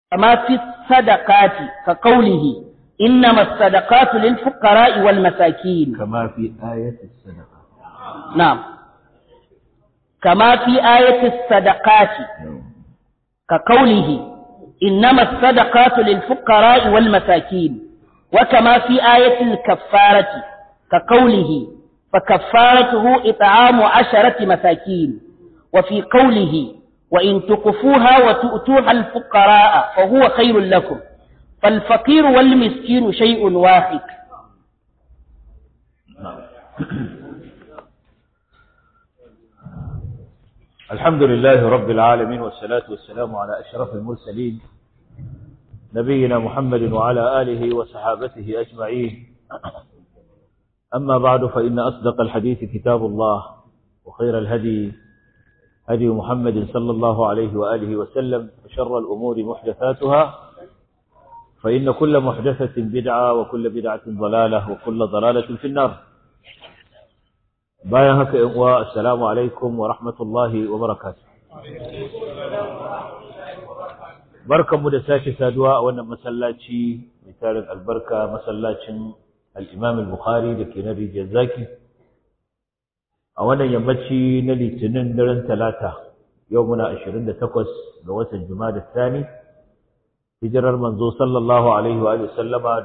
كما في الصدقات كقوله إنما الصدقات للفقراء والمساكين كما في آية الصدقة نعم كما في آية الصدقات كقوله إنما الصدقات للفقراء والمساكين وكما في آية الكفارة كقوله فكفارته إطعام عشرة مساكين وفي قوله وإن تقفوها وتؤتوها الفقراء فهو خير لكم فالفقير والمسكين شيء واحد الحمد لله رب العالمين والصلاة والسلام على أشرف المرسلين نبينا محمد وعلى آله وصحابته أجمعين أما بعد فإن أصدق الحديث كتاب الله وخير الهدي هدي محمد صلى الله عليه وآله وسلم وشر الأمور محدثاتها فإن كل محدثة بدعة وكل بدعة ضلالة وكل ضلالة في النار bayan haka ‘yan uwa assalamu alaikum wa rahmatullahi wa barakatu barkanmu da sake saduwa a wannan masallaci mai tarin albarka masallacin al'imam al-bukhari da ke na rijiyar zaki a wannan yammaci na litinin daren talata yau muna 28 ga watan da Sani, hijirar manzo sallallahu alaihi wa sallama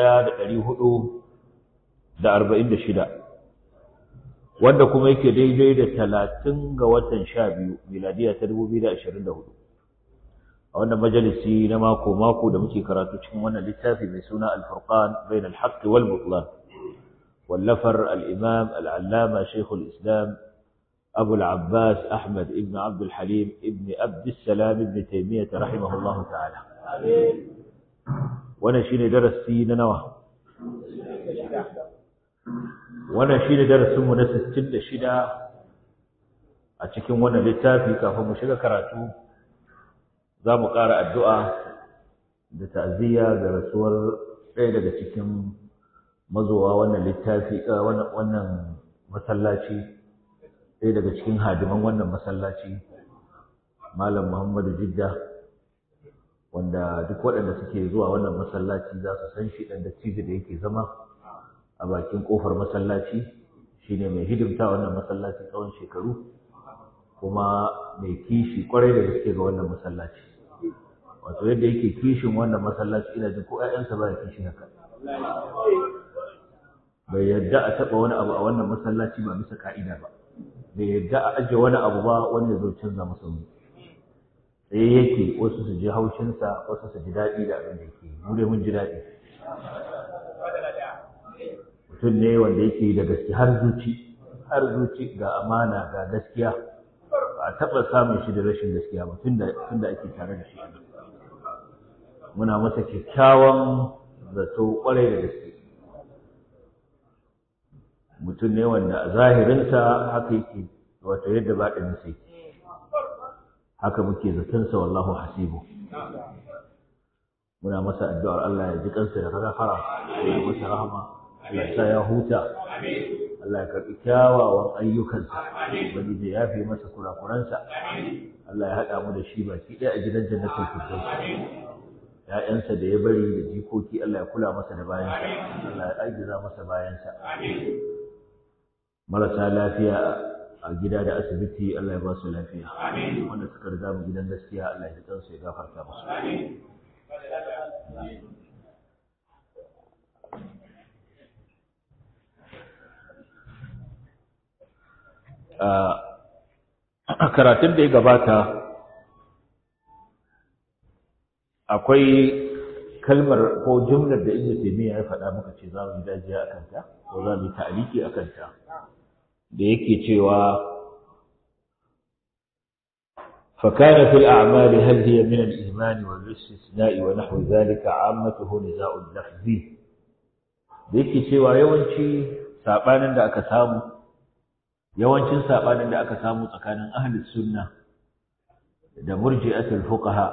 1446 wanda kuma yake daidai da talatin ga watan sha biyu miladiya ta dubu biyu da ashirin da hudu a wannan majalisi na mako mako da muke karatu cikin wannan littafi mai suna alfurqan bain alhaqqi wal butlan wallafar al-imam al-allama shaykhul islam abu al-abbas ahmad ibn abd al-halim ibn abd salam ibn taymiyyah rahimahullah ta'ala wannan shine darasi na nawa wannan shi ne darasinmu na 66 a cikin wannan littafi kafin mu shiga karatu za mu ƙara addu'a da ta'aziyya ga rasuwar ɗaya daga cikin mazowa wannan littafi wannan masallaci ɗaya daga cikin hadiman wannan masallaci malam muhammadu jidda wanda duk waɗanda suke zuwa wannan masallaci za su san shi ɗan da da yake zama a bakin kofar masallaci shine mai hidimta wannan masallaci tsawon shekaru kuma mai kishi kwarai da gaske ga wannan masallaci wato yadda yake kishin wannan masallaci ina jin ko ƴaƴansa ba ya kishi haka bai yadda a taɓa wani abu a wannan masallaci ba bisa ka'ida ba bai yadda a ajiye wani abu ba wanda zai canza masa wuri sai yake wasu su ji haushinsa wasu su ji daɗi da abin da yake mu dai mun ji daɗi mutum ne wanda yake da gaske har zuci har zuci ga amana ga gaskiya ba a taɓa samun shi da rashin gaskiya ba tun da ake tare da shi muna masa kyakkyawan zato kwarai da gaske mutum ne wanda a zahirinsa haka yake wato yadda baɗininsa yake haka muke zatonsa wallahu hasibu muna masa addu'ar Allah ya ji kansa da gafara ya masa rahama Allah sa ya huta Allah ya karɓi kyawawan ayyukansa wani da ya fi masa kurakuransa Allah ya haɗa mu da shi baki ɗaya a gidan jannatul firdaus ya'yansa da ya bari da jikoki Allah ya kula masa da bayansa Allah ya ajiza masa bayansa marasa lafiya a gida da asibiti Allah ya ba su lafiya wanda suka riga mu gidan gaskiya Allah ya ji kansu ya gafarta musu karatun da ya gabata akwai kalmar ko jumlar da Ibn Taymiyyah ya faɗa muka ce za mu yi dajiya a kanta ko za mu yi ta'aliki a kanta da yake cewa فكان في الأعمال هل هي من الإيمان والاستثناء ونحو ذلك عامته نزاع لفظي da yake cewa yawanci saɓanin da aka samu yawancin saɓanin da aka samu tsakanin ahlus sunna da murji'atul fuqaha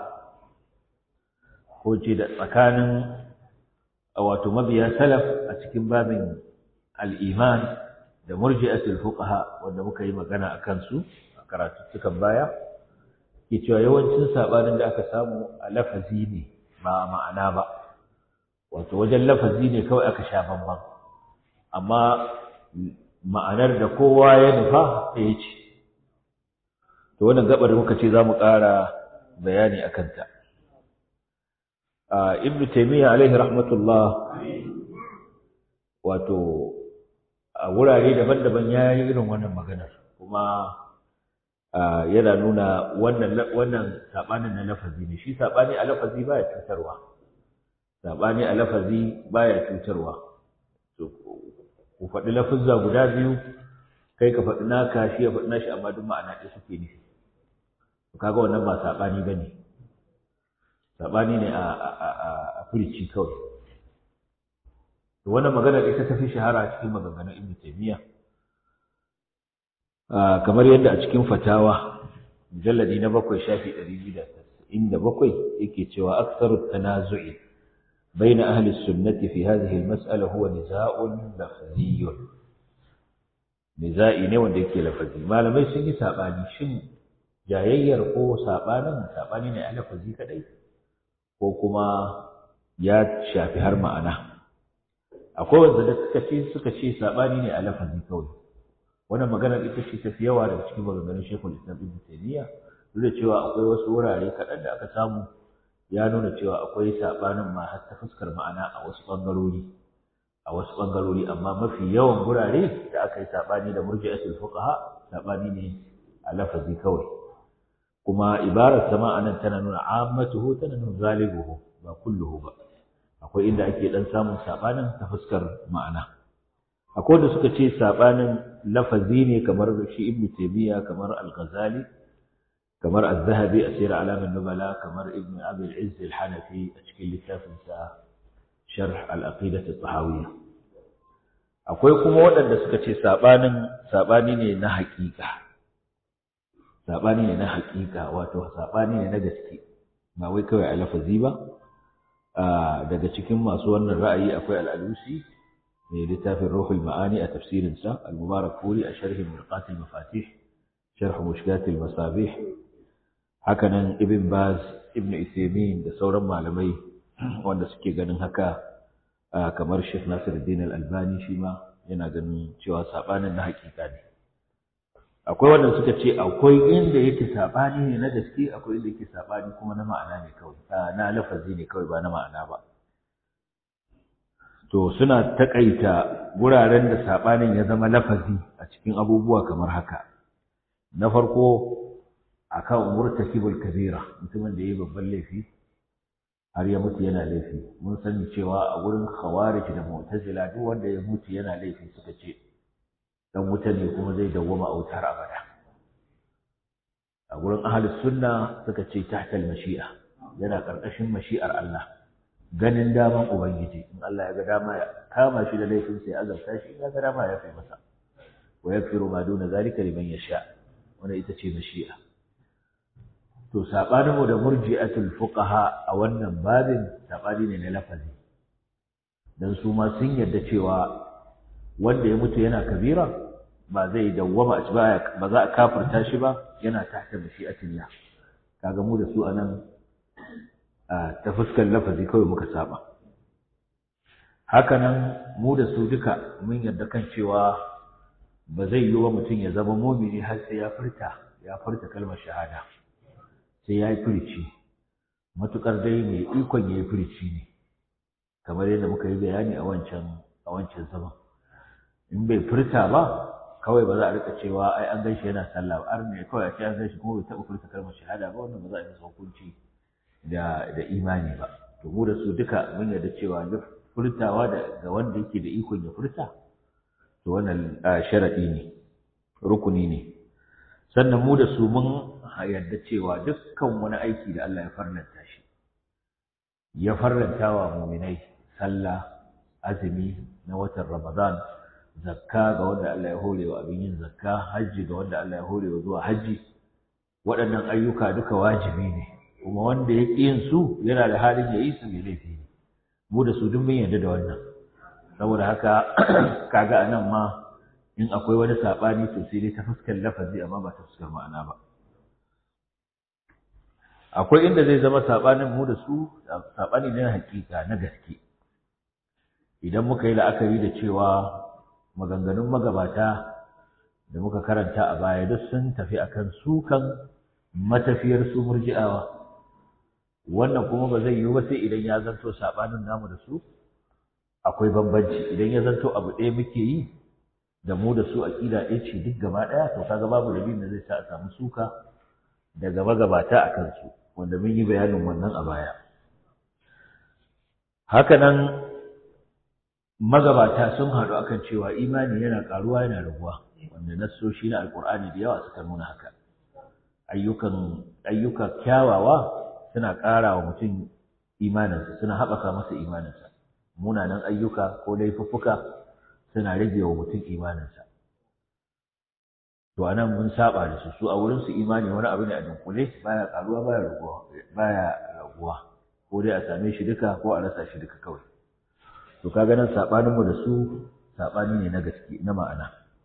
ko ce da tsakanin wato mabiya salaf a cikin babin al-iman da murji'atul fuqaha wanda muka yi magana akan su a karatuttukan baya ke cewa yawancin sabanin da aka samu a lafazi ne ba ma'ana ba wato wajen lafazi ne kawai aka sha bamban amma ma'anar da kowa ya nufa ɗaya ce to wannan gabar muka ce za mu ƙara bayani a kanta ibnu taimiyya alaihi rahmatullah wato a wurare daban-daban ya yi irin wannan maganar kuma yana nuna wannan wannan sabanin na lafazi ne shi sabani a lafazi baya cutarwa sabani a lafazi baya cutarwa to ku faɗi lafuzza guda biyu kai ka faɗi naka shi ya faɗi nashi amma duk ma'ana ɗaya suke nufi to kaga wannan ba sabani bane sabani ne a a a furici kawai to wannan maganar ita ta fi shahara cikin maganganun Ibn Taymiyyah kamar yadda a cikin fatawa mujalladi na bakwai shafi ɗari biyu da tasa'in da bakwai yake cewa aksaru tanazu'i بين أهل السنة في هذه المسألة هو نزاع لفظي نزاعي ne wanda yake lafazi malamai sun yi sabani shin jayayyar ko sabanin sabani ne a lafazi kadai ko kuma ya shafi har ma'ana akwai wanda da suka ce suka ce sabani ne a lafazi kawai wannan maganar ita ce tafi yawa daga cikin maganganun Sheikhul Islam Ibn Taymiyyah duk da cewa akwai wasu wurare kaɗan da aka samu ya nuna cewa akwai saɓanin ma har ta fuskar ma'ana a wasu ɓangarori a wasu ɓangarori amma mafi yawan gurare da aka yi saɓani da murji'atul fuqaha saɓani ne a lafazi kawai kuma ibarar sama anan tana nuna ammatuhu tana nuna galibuhu ba kulluhu ba akwai inda ake dan samun saɓanin ta fuskar ma'ana akwai da suka ce saɓanin lafazi ne kamar shi ibnu taymiya kamar al-ghazali kamar az-zahabi a sirr alamin nubala kamar ibn abi al-izz al-hanafi a cikin littafin sa sharh al-aqidah at-tahawiyya akwai kuma waɗanda suka ce sabanin sabani ne na haƙiƙa sabani ne na haƙiƙa wato sabani ne na gaske ba wai kawai a lafazi ba daga cikin masu wannan ra'ayi akwai al-alusi mai littafin ruhul ma'ani a tafsirin sa al-mubarak furi a sharhin mirqat al-mafatih sharh mushkat al-masabih hakanan ibn baz ibn isaimin da sauran malamai wanda suke ganin haka kamar sheikh nasiruddin al-albani shi ma yana ganin cewa sabanin na hakika ne akwai wanda suka ce akwai inda yake sabani ne na gaske akwai inda yake sabani kuma na ma'ana ne kawai na lafazi ne kawai ba na ma'ana ba to suna takaita wuraren da sabanin ya zama lafazi a cikin abubuwa kamar haka na farko akan murtakibul kabira mutumin da yayi babban laifi har ya mutu yana laifi mun sani cewa a gurin khawarij da mu'tazila duk wanda ya mutu yana laifi suka ce dan wuta ne kuma zai dawwama a wutar abada a gurin ahlus sunna suka ce tahtal mashi'a yana karkashin mashi'ar Allah ganin daman ubangiji in Allah ya ga dama ya kama shi da laifin sai ya azabta shi in ya ga dama ya fi masa wa yaghfiru ma duna zalika liman yasha wannan ita ce mashi'a to saɓaninmu da murji'atul fuqaha a wannan babin saɓani ne na lafazi dan su ma sun yarda cewa wanda ya mutu yana kabira ba zai dawwama a ba ba za a kafirta shi ba yana tahta mashi'atillah kaga mu da su anan ta fuskar lafazi kawai muka saba hakanan mu da su duka mun yarda kan cewa ba zai yi wa mutum ya zama mumini har sai ya furta ya furta kalmar shahada sai ya yi firici matuƙar dai mai ikon ya yi firici ne kamar yadda muka yi bayani a wancan a wancan zaman in bai furta ba kawai ba za a rika cewa ai an ganshi yana sallah ba ne kawai a ce an ganshi kuma bai taɓa furta kalmar shahada ba wannan ba za a yi masa hukunci da da imani ba to mu da su duka mun yarda cewa duk furtawa da ga wanda yake da ikon ya furta to wannan sharadi ne rukuni ne sannan mu da su mun yarda cewa dukkan wani aiki da Allah ya farlanta shi ya farlanta wa muminai sallah azumi na watan Ramadan zakka ga wanda Allah ya hore wa abin yin zakka hajji ga wanda Allah ya hore wa zuwa hajji waɗannan ayyuka duka wajibi ne kuma wanda ya ƙi yin su yana da halin ya yi su mai laifi ne mu da su duk mun yarda da wannan saboda haka kaga anan ma in akwai wani saɓani to sai dai ta fuskar lafazi amma ba ta fuskar ma'ana ba akwai inda zai zama sabanin mu da su sabani ne na hakika na gaske idan muka yi la'akari da cewa maganganun magabata da muka karanta a baya duk sun tafi akan sukan matafiyar su murji'awa wannan kuma ba zai yiwu ba sai idan ya zanto sabanin namu da su akwai bambanci idan ya zanto abu ɗaya muke yi da mu da su aqida ɗaya ce duk gaba ɗaya to kaga babu dalilin da zai sa a samu suka daga magabata a kansu wanda mun yi bayanin wannan a baya hakanan magabata sun haɗu akan cewa imani yana ƙaruwa yana raguwa wanda nassoshi na alƙur'ani da yawa suka nuna haka ayyukan ayyuka kyawawa suna ƙara wa mutum imaninsa suna haɓaka masa imaninsa munanan ayyuka ko laifuffuka suna rage wa mutum imaninsa to anan mun saba da su su a wurin su imani wani abu ne a dunkule baya ƙaruwa baya raguwa baya raguwa ko dai a same shi duka ko a rasa shi duka kawai to kaga nan sabanin mu da su sabani ne na gaske na ma'ana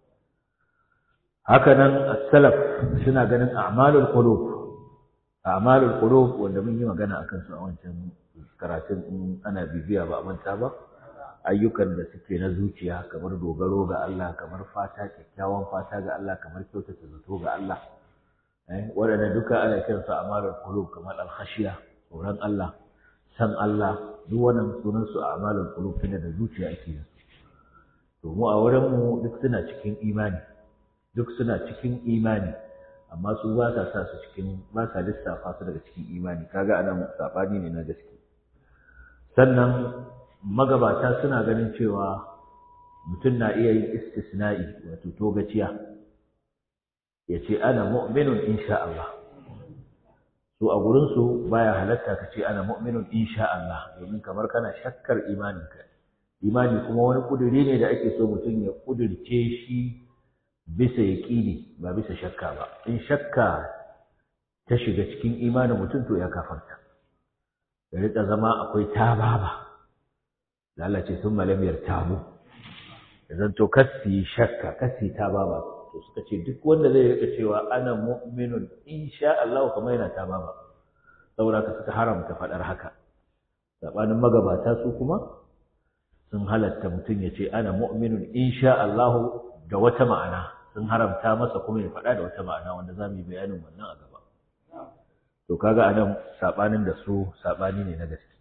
haka nan as-salaf suna ganin a'malul qulub a'malul qulub wanda mun yi magana akan su a wancan karatun in ana bibiya ba a manta ba ayyukan da suke na zuciya kamar dogaro ga Allah kamar fata kyakkyawan fata ga Allah kamar kyautata zato ga Allah eh waɗannan duka ana kiransu a'malul qulub kamar al-khashiya tsoron Allah san Allah duk wannan sunan su a'malul qulub tunda da zuciya ake yin to mu a wurin mu duk suna cikin imani duk suna cikin imani amma su ba sa sa su cikin ba sa lissafa su daga cikin imani kaga anan sabani ne na gaske sannan magabata suna ganin cewa mutum na iya yin istisna'i wato togaciya ya ce ana mu'minun insha Allah su a gurinsu baya halatta ka ce ana mu'minun insha Allah domin kamar kana shakkar imaninka imani kuma wani kuduri ne da ake so mutum ya kudirce shi bisa yaƙini ba bisa shakka ba in shakka ta shiga cikin imanin mutum to ya kafarta ya rika zama akwai tababa da Allah ce sun malamiyar tabu ya zanto kasi shakka kasi tababa to suka ce duk wanda zai rika cewa ana mu'minun insha Allah kamar yana tababa saboda ka suka haramta faɗar haka sabanin magabata su kuma sun halatta mutum ya ce ana mu'minun insha Allah da wata ma'ana sun haramta masa kuma ya faɗa da wata ma'ana wanda za mu yi bayanin wannan a gaba to kaga anan sabanin da su sabani ne na gaske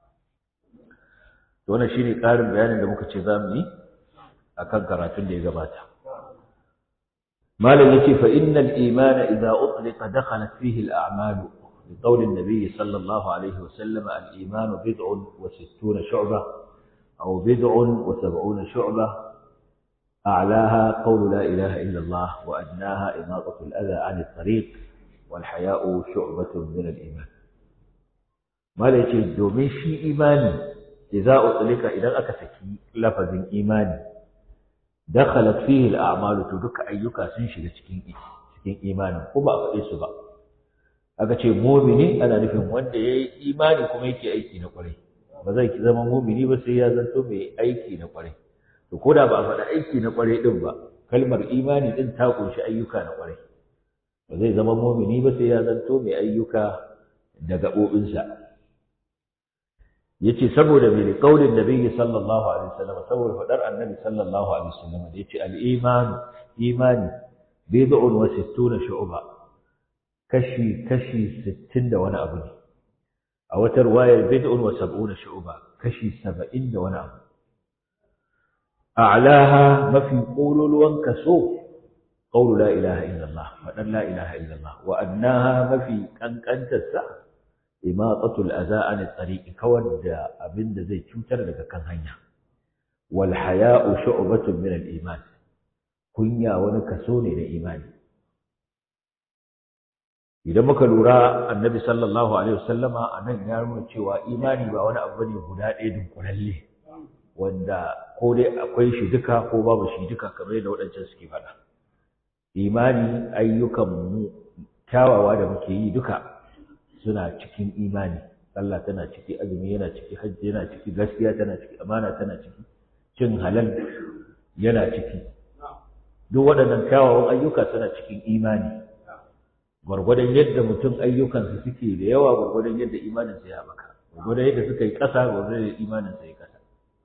to wannan shine ƙarin bayanin da muka ce za mu yi akan karatun da ya gabata malam yace fa innal imana idza utliqa dakhalat fihi al a'malu لقول النبي صلى الله عليه وسلم الإيمان بضع وستون شعبة أو بضع وسبعون شعبة أعلاها قول لا إله إلا الله وأدناها إماطة الأذى عن الطريق والحياء شعبة من الإيمان ما ليش دومين شي إيماني إذا أطلق إذا أكسكي لفظ إيماني دخلت فيه الأعمال تدك أيك سنشي لسكين سكين إيماني وما أفئيس بقى aka ce mumini ana nufin wanda ya yi imani kuma yake aiki na kwarai ba zai zama mumini ba sai ya zanto mai aiki na kwarai to ko da ba a faɗa aiki na kwarai din ba kalmar imani din ta kunshi ayyuka na kwarai ba zai zama mumini ba sai ya zanto mai ayyuka da gaɓoɓinsa yace saboda mai kaulin nabiyyi sallallahu alaihi wasallam saboda faɗar annabi sallallahu alaihi wasallam da yace al-iman imani bid'un wa sittuna shu'ba kashi kashi sittin da wani abu ne a wata ruwayar bid'un wa sab'una shu'ba kashi saba'in da wani abu a'laha mafi kololuwan kaso qawlu la ilaha illallah fadan la ilaha illallah wa adnaha mafi kankantar sa imatatul adha an tariq kawar da abinda zai cutar daga kan hanya wal haya'u shu'batun min al iman kunya wani kaso ne na imani idan muka lura annabi sallallahu alaihi wasallama a nan ya nuna cewa imani ba wani abu ne guda ɗaya dunkulalle wanda ko dai akwai shi duka ko babu shi duka kamar yadda waɗancan suke faɗa imani ayyukan mu kyawawa da muke yi duka suna cikin imani sallah tana ciki azumi yana ciki hajji yana ciki gaskiya tana ciki amana tana ciki cin halal yana ciki duk waɗannan kyawawan ayyuka suna cikin imani gwargwadon yadda mutum ayyukansa suke da yawa gwargwadon yadda imaninsa ya haɓaka gwargwadon yadda suka yi ƙasa gwargwadon yadda imaninsa ya ƙasa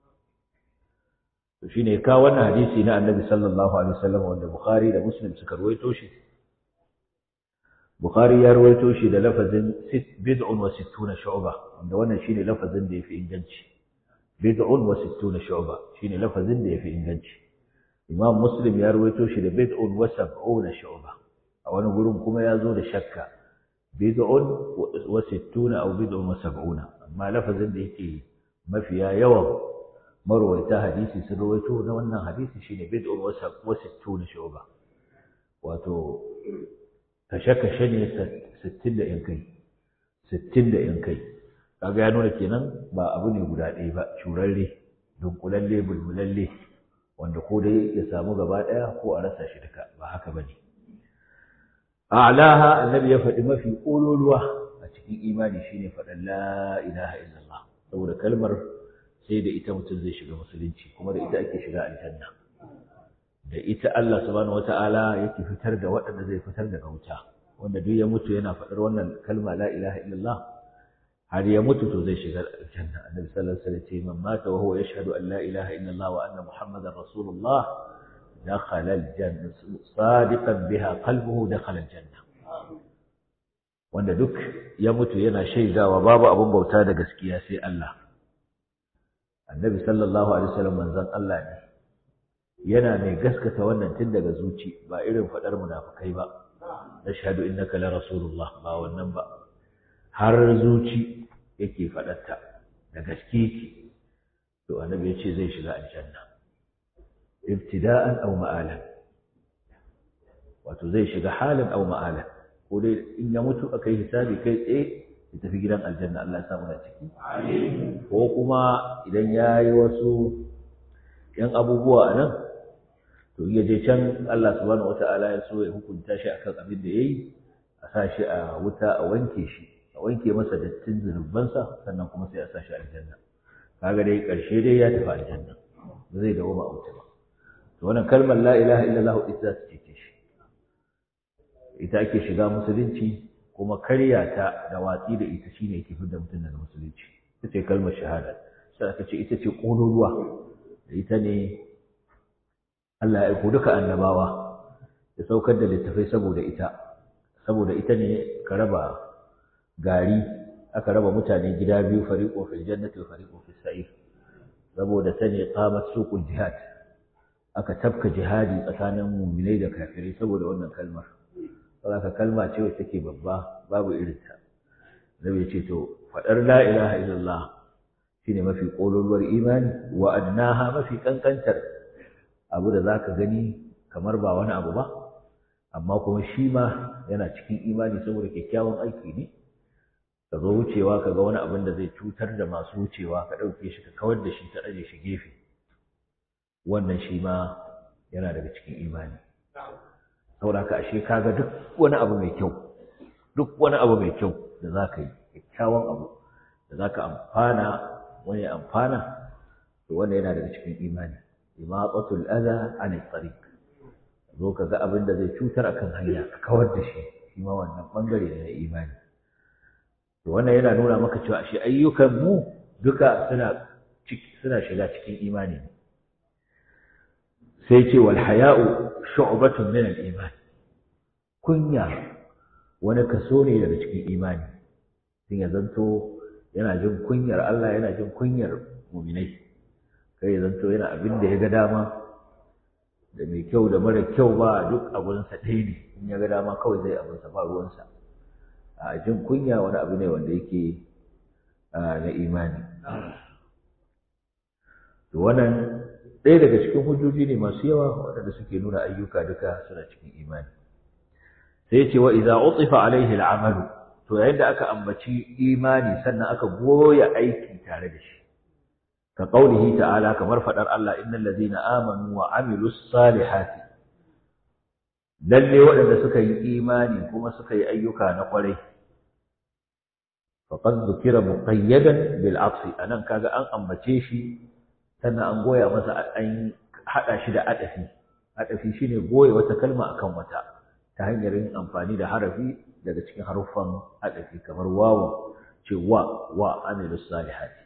to shine ka wannan hadisi na annabi sallallahu alaihi wasallam wanda bukhari da muslim suka ruwaito shi bukhari ya ruwaito shi da lafazin bid'un wa sittuna shu'ba wanda wannan shine lafazin da yafi inganci bid'un wa sittuna shu'ba shine lafazin da yafi inganci imam muslim ya ruwaito shi da bid'un wa sab'una shu'ba a wani gurin kuma ya zo da shakka bid'un wa sittuna aw bid'un wa sab'una amma lafazin da yake mafiya yawan marwaita hadisi sun rawaito na wannan hadisi shine bid'un wa sittuna shu'ba wato kashe-kashe ne 60 da yan kai 60 da yan kai kaga ya nuna kenan ba abu ne guda ɗaya ba curarre dunkulalle bulbulalle wanda ko dai ya samu gaba ɗaya ko a rasa shi duka ba haka bane a'laha annabi ya faɗi mafi ƙololuwa a cikin imani shine faɗan la ilaha illallah saboda kalmar sai da ita mutum zai shiga musulunci kuma da ita ake shiga aljanna da ita Allah subhanahu wata'ala yake fitar da waɗanda zai fitar daga wuta wanda duk ya mutu yana faɗar wannan kalma la ilaha illallah har ya mutu to zai shiga aljanna annabi sallallahu alaihi wasallam ce man mata wa huwa yashhadu an la ilaha illallah wa anna muhammadar rasulullah دخل الجنة صادقا بها قلبه دخل الجنة wanda duk ya mutu yana shaidawa babu abin bauta da gaskiya sai Allah annabi sallallahu alaihi wasallam manzon Allah ne yana mai gaskata wannan tun daga zuci ba irin fadar munafikai ba nashhadu innaka la rasulullah ba wannan ba har zuci yake fadarta da gaske yake to annabi ya ce zai shiga aljanna ibtida'an aw ma'alan wato zai shiga halin aw ma'alan ko dai in ya mutu akai hisabi kai tsaye ya tafi gidan aljanna Allah ya samu da ciki ko kuma idan ya yi wasu yan abubuwa a nan to iya je can Allah subhanahu wata'ala ya so ya hukunta shi akan abin da yayi a sa shi a wuta a wanke shi a wanke masa dattin zunubansa sannan kuma sai a sa shi aljanna kaga dai karshe dai ya tafi aljanna ba zai dawo ba a wuta ba to wannan kalmar la ilaha illallah ita za ta cece shi ita ake shiga musulunci kuma karya ta da watsi da ita shine yake fitar mutum daga musulunci ita ce kalmar shahada sai aka ce ita ce ƙololuwa da ita ne Allah ya aiko duka annabawa ya saukar da littafai saboda ita saboda ita ne ka raba gari aka raba mutane gida biyu fariqo fil jannati wa fariqo fis sa'ir saboda ta ne qamat suqul jihad aka tafka jihadi tsakanin mu'minai da kafirai saboda wannan kalmar saboda kalma ce wacce take babba babu irinta nabi ya ce to faɗar la ilaha illallah shine mafi ƙololuwar imani wa adnaha mafi kankantar abu da zaka gani kamar ba wani abu ba amma kuma shi ma yana cikin imani saboda kyakkyawan aiki ne ka zo wucewa ka ga wani abin da zai cutar da masu wucewa ka ɗauke shi ka kawar da shi ka ɗaje shi gefe wannan shi ma yana daga cikin imani saboda ka ashe kaga duk wani abu mai kyau duk wani abu mai kyau da za ka yi kyakkyawan abu da za ka amfana wani amfana to wanda yana daga cikin imani imaqatul adha an tariq zo ka ga abin da zai cutar akan hanya ka kawar da shi shi ma wannan bangare ne na imani to wannan yana nuna maka cewa ashe ayyukan mu duka suna suna shiga cikin imani ne sai ce wal haya'u shu'batun min al iman kunya wani kaso ne daga cikin imani sun ya zanto yana jin kunyar Allah yana jin kunyar muminai kai ya zanto yana abin da ya ga dama da mai kyau da mara kyau ba duk abunsa ɗaya ne in ya ga dama kawai zai abinsa ba ruwansa a jin kunya wani abu ne wanda yake na imani to wannan ɗaya daga cikin hujjoji ne masu yawa waɗanda suke nuna ayyuka duka suna cikin imani sai ce wa idza utifa alaihi al'amalu to yayin da aka ambaci imani sannan aka goya aiki tare da shi ka qaulihi ta'ala kamar fadar Allah innal ladzina amanu wa amilus salihati lalle waɗanda suka yi imani kuma suka yi ayyuka na ƙwarai faqad dhukira muqayyadan bil atfi anan kaga an ambace shi sannan an goya masa an hada shi da adafi adafi shine goya wata kalma akan wata ta hanyar yin amfani da harafi daga cikin haruffan adafi kamar wawu ce wa wa amilu salihati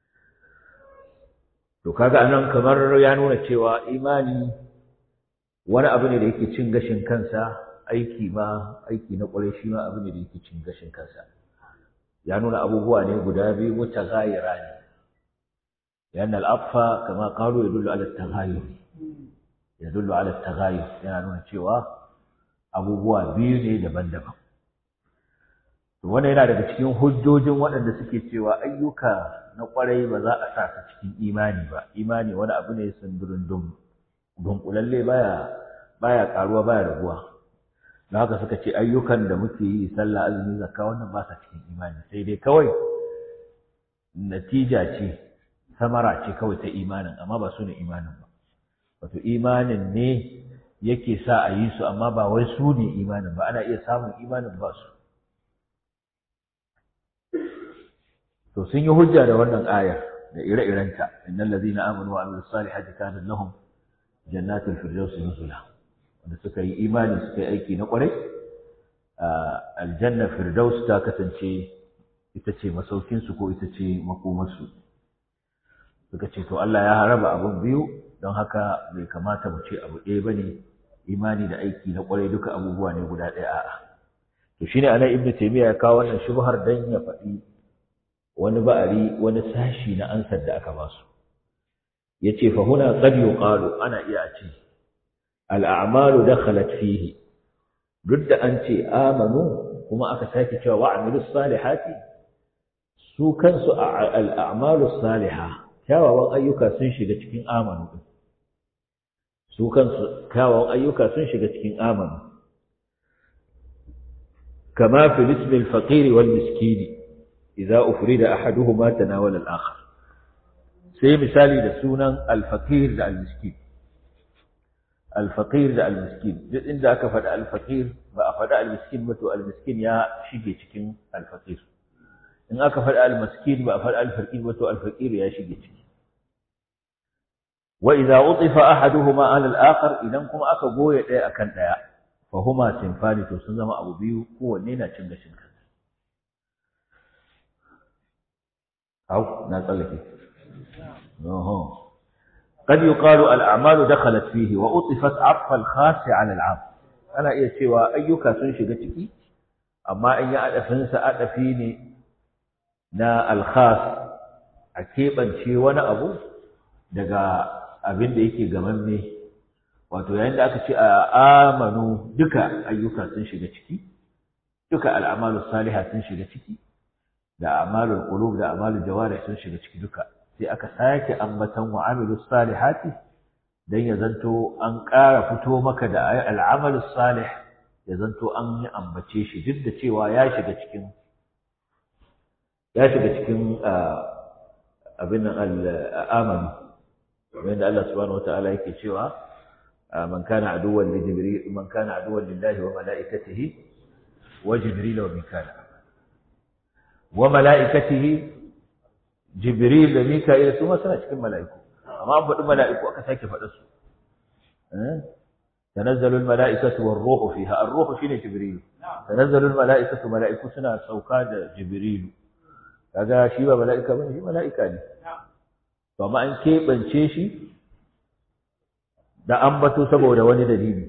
to kaga anan kamar ya nuna cewa imani wani abu ne da yake cin gashin kansa aiki ma aiki na kwarai shi ma abu ne da yake cin gashin kansa ya nuna abubuwa ne guda biyu mutaghayyira ne yana al'affa kama qalu yadullu ala at-taghayyur yadullu ala at-taghayyur yana nuna cewa abubuwa biyu ne daban-daban to wannan yana daga cikin hujjojin waɗanda suke cewa ayyuka na kwarai ba za a sa su cikin imani ba imani wani abu ne sundurin dum dunkulalle baya baya karuwa baya raguwa don haka suka ce ayyukan da muke yi sallah azumi zakka wannan ba sa cikin imani sai dai kawai natija ce samara ce kawai ta imanin amma ba su ne imanin ba wato imanin ne yake sa a yi su amma ba wai su ne imanin ba ana iya samun imanin ba su to sun yi hujja da wannan ayar da ire-irenta innal ladina amanu wa amilus salihati kana lahum jannatul firdausi nuzula wanda suka yi imani suka yi aiki na kwarai aljanna firdaus ta kasance ita ce masaukinsu ko ita ce makomarsu suka ce to Allah ya haraba abun biyu don haka bai kamata mu ce abu ɗaya bane imani da aiki na kwarai duka abubuwa ne guda ɗaya a'a to shine anan ibnu taymiya ya kawo wannan shubhar dan ya faɗi wani ba'ari wani sashi na ansar da aka ba su yace fa huna qad yuqalu ana iya ce al'amalu dakhalat fihi duk da an ce amanu kuma aka sake cewa wa amilus salihati su kansu al'amalu salihah kyawawan ayyuka sun shiga cikin amanu din su kansu kyawawan ayyuka sun shiga cikin amanu kama fi ismi al-faqir wal miskin idza ufrida ahaduhuma tanawala al-akhar sai misali da sunan al-faqir da al-miskin al-faqir da al-miskin duk inda aka faɗa al-faqir ba a faɗa al-miskin ba to al-miskin ya shige cikin al-faqir in aka faɗa al-miskin ba a faɗa al-faqir ba to al-faqir ya shige ciki wa idza utifa ahaduhuma ala al-akhar idan kuma aka goye ɗaya akan ɗaya fa huma sinfani to sun zama abu biyu kowanne na cin gashin kansa au na tsallake oho قد يقال الأعمال دخلت فيه وأطفت عطف الخاص على العام أنا إيه سوى أيك سنشي ciki amma in ya adafinsa adafi ne na alkhas a keɓance wani abu daga abin da yake gamanne wato yayin da aka ce a amanu duka ayyuka sun shiga ciki duka al'amalu salihah sun shiga ciki da amalul qulub da amalul jawarih sun shiga ciki duka sai aka sake ambatan wa amilus salihati dan ya zanto an ƙara fito maka da al'amalus salih ya zanto an yi ambace shi duk da cewa ya shiga cikin ya shiga cikin abin al'amani wanda Allah subhanahu wataala yake cewa man kana aduwwan li jibril man kana aduwwan lillahi wa malaikatihi wa jibril wa mikala wa malaikatihi jibril da mika'il su ma suna cikin mala'iku amma an faɗi mala'iku aka sake faɗa su تنزل الملائكة والروح فيها الروح شنو جبريل تنزل الملائكة ملائكة سنة سوكاد جبريل kaga shi ba mala'ika bane shi mala'ika ne to amma an keɓance shi da ambato saboda wani dalili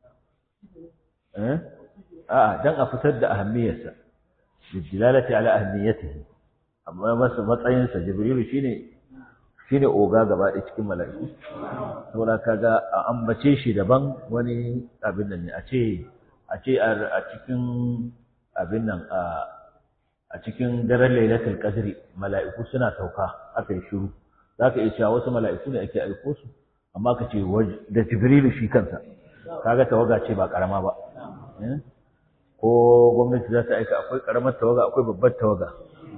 eh a'a dan a fitar da ahammiyarsa bidilalati ala ahammiyatihi amma masa matsayin sa jibrilu shine shine oga gaba ɗaya cikin mala'iku saboda kaga a ambace shi daban wani abin nan ne a ce a ce a cikin abin nan a a cikin daren lailatul qadri mala'iku suna sauka aka yi shiru zaka iya cewa wasu mala'iku ne ake aiko su amma ka ce da jibrilu shi kansa kaga tawaga ce ba karama ba ko gwamnati za ta aika akwai karamar tawaga akwai babbar tawaga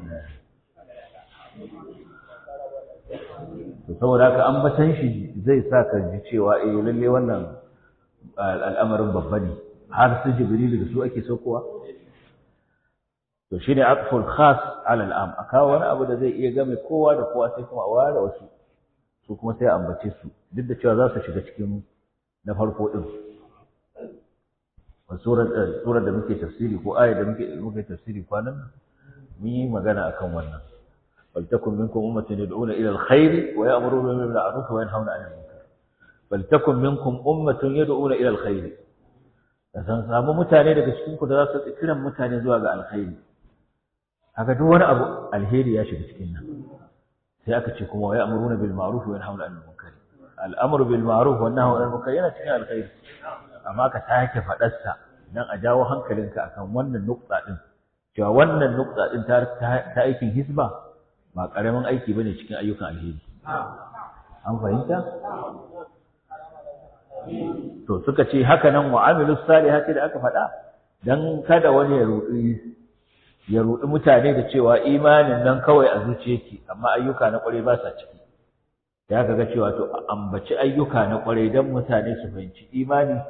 to saboda haka an batan shi zai sa ka ji cewa eh lalle wannan al'amarin babba ne har su jibrilu da su ake saukowa to shine aqful khas ala al'am akawa wani abu da zai iya game kowa da kowa sai kuma a ware wasu su kuma sai a ambace su duk da cewa za su shiga cikin na farko din surar surar da muke tafsiri ko ayar da muke muke tafsiri kwanan nan mun yi magana akan wannan bal takum minkum ummatun yad'una ila alkhair wa ya'muruna bil ma'ruf wa yanhauna 'anil munkar bal takum minkum ummatun yad'una ila alkhair da san samu mutane daga cikin ku da za su kiran mutane zuwa ga alkhairi haka duk wani abu alheri ya shiga cikin nan sai aka ce kuma wa ya'muruna bil ma'ruf wa yanhauna 'anil munkar al'amru bil ma'ruf wa nahyu 'anil munkar yana cikin alkhairi amma ka sake faɗarsa don a jawo hankalinka akan wannan nukta ɗin cewa wannan nukta ɗin ta aikin hisba ba ƙaramin aiki bane cikin ayyukan alheri an fahimta to suka ce haka nan wa amilu salihati da aka faɗa dan kada wani ya ruɗi ya ruɗi mutane da cewa imanin nan kawai a zuciyarki amma ayyuka na ƙwarai ba sa ciki ya kaga cewa to ambaci ayyuka na ƙwarai dan mutane su fahimci imani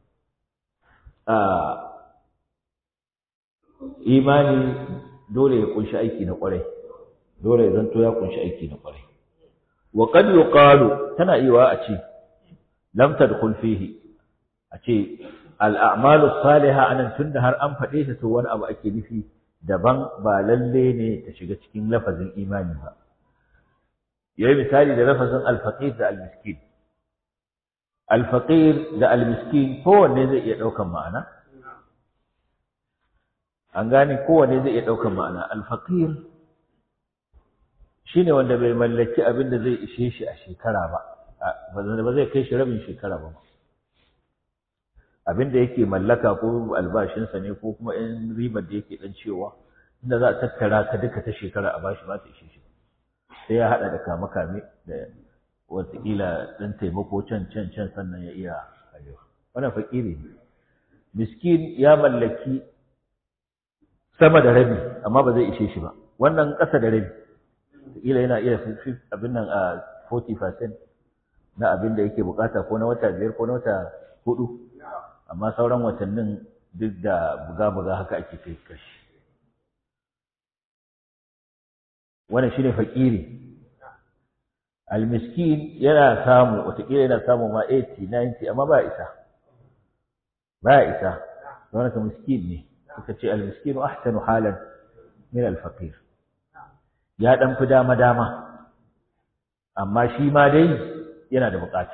imani dole ya kunshi aiki na kwarai dole ya zanto ya kunshi aiki na kwarai wa qad yuqalu tana iwa a ce lam tadkhul fihi a ce al a'malu salihah anan tunda har an faɗe ta to wani abu ake nufi daban ba lalle ne ta shiga cikin lafazin imani ba yayi misali da lafazin al faqir da al miskin al faqir da al miskin kowanne zai iya ɗaukan ma'ana an gane kowane zai iya ɗaukar ma'ana alfaƙir shi ne wanda bai mallaki abin da zai ishe shi a shekara ba ba zai kai shi rabin shekara ba abin da yake mallaka ko albashinsa ne ko kuma in ribar da yake ɗan cewa inda za a tattara ka duka ta shekara a bashi ba ta ishe shi sai ya haɗa da kame-kame da wataƙila ɗan taimako can can can sannan ya iya arewa wannan faƙiri ne miskin ya mallaki sama da rabi amma ba zai ishe shi ba wannan ƙasa da rabi kila yana iya abin nan a 40% na abin da yake bukata ko na wata biyar ko na wata hudu amma sauran watannin duk da buga-buga haka ake kai kashi wannan shine fakiri almiskin yana samu watakila yana samu ma 80 90 amma ba isa ba isa wannan ka miskin ne suka ce almiskinu ahsanu halan min alfaqir ya dan fi dama dama amma shi ma dai yana da bukata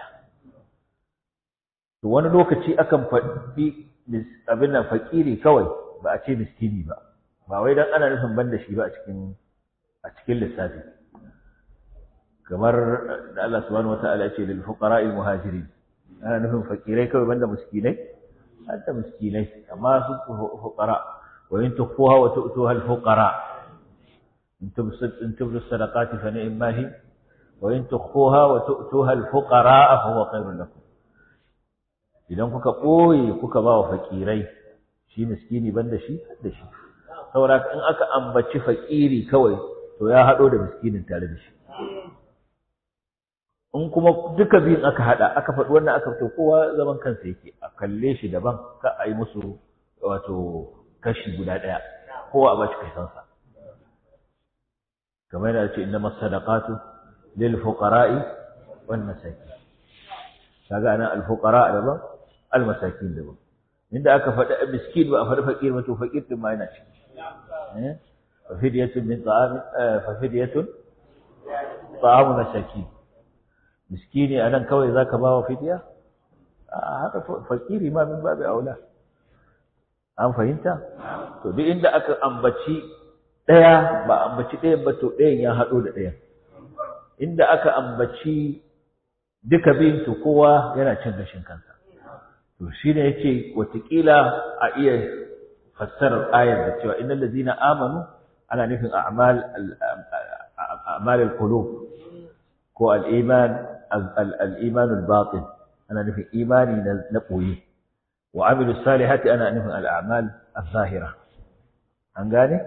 to wani lokaci akan faɗi abin nan fakiri kawai ba a ce miskini ba ba wai dan ana nufin banda shi ba a cikin a cikin lissafi kamar da Allah subhanahu wataala ya ce lil fuqara'il muhajirin ana nufin fakirai kawai banda miskinai حتى مسكيني أما فقراء وإن تخفوها وتؤتوها الفقراء إن تبدوا الصدقات فنعم ما هي وإن تخفوها وتؤتوها الفقراء فهو خير لكم idan kuka ɓoye kuka ba wa fakirai shi miskini ban da shi da shi saboda in aka ambaci fakiri kawai to ya haɗo da miskinin tare da shi in kuma duka biyun aka hada aka faɗi wannan aka fito kowa zaman kansa yake a kalle shi daban ka a yi musu wato kashi guda ɗaya kowa a ba shi kaisansa kamar yana ce inna masadaqatu lil fuqara'i wan masakin kaga anan al fuqara daban al masakin daban inda aka faɗi miskin ba a faɗi fakir ba to fakir din ma yana ciki eh fa fidyatun min ta'am fa fidyatun ta'amu masakin miskini anan kawai zaka ba wa fidiya a haka fakiri ma min babu aula an fahimta to duk inda aka ambaci daya ba ambaci ɗayan ba to ɗayan ya haɗo da ɗayan inda aka ambaci duka biyun to kowa yana cin gashin kansa to shine yace watakila a iya fassarar ayar da cewa innal ladzina amanu ana nufin a'mal a'mal al-qulub ko al-iman الإيمان الباطن أنا نفي إيماني نقوي وعمل الصالحات أنا نفي الأعمال الظاهرة أنقاني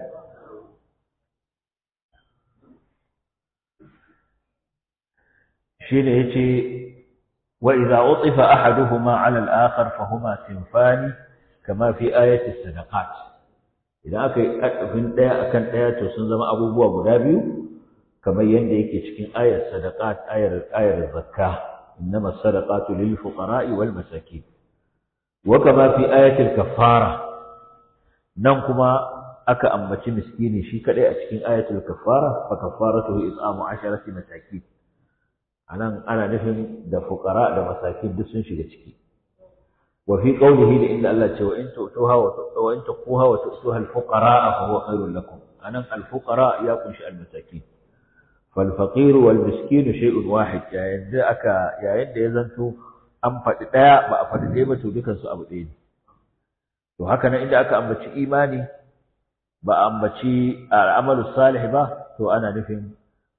شيء هيك وإذا أطف أحدهما على الآخر فهما سنفان كما في آية الصدقات إذا أكي أكفن ديا أكن ديا تسنزم أبو بوا بدابيو kamar yadda yake cikin ayar sadaqat ayar ayar zakka innama sadaqatu lil fuqara'i wal masakin wa kama fi ayatil kaffara nan kuma aka ambaci miskini shi kadai a cikin ayatul kaffara fa kaffaratuhu it'amu 'asharati masakin anan ana nufin da fuqara da masakin duk sun shiga ciki wa fi qawlihi da inda Allah ce wa in tu'tuha wa in tuquha wa tu'tuha al-fuqara fa huwa khairul lakum anan al-fuqara ya kunshi al-masakin fal faqir wal miskin shay'un wahid yayin da aka yayin da ya zanto an faɗi ɗaya ba a faɗi ɗaya ba to dukan su abu ɗaya ne to haka nan inda aka ambaci imani ba a ambaci al'amalu salih ba to ana nufin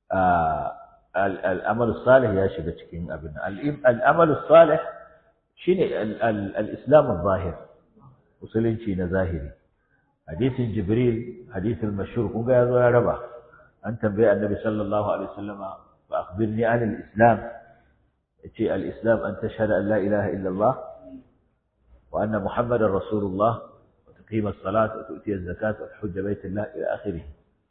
al'amalu salih ya shiga cikin abin al'amalu salih shine al-islam zahir musulunci na zahiri hadisin jibril hadisin mashhur kun ga yazo ya raba an tambaye annabi sallallahu alaihi wasallama fa akhbirni an al-islam yace al-islam an tashhadu an la ilaha illa allah wa anna muhammadar rasulullah تقيم الصلاة وتؤتي الزكاة وتحج بيت الله إلى آخره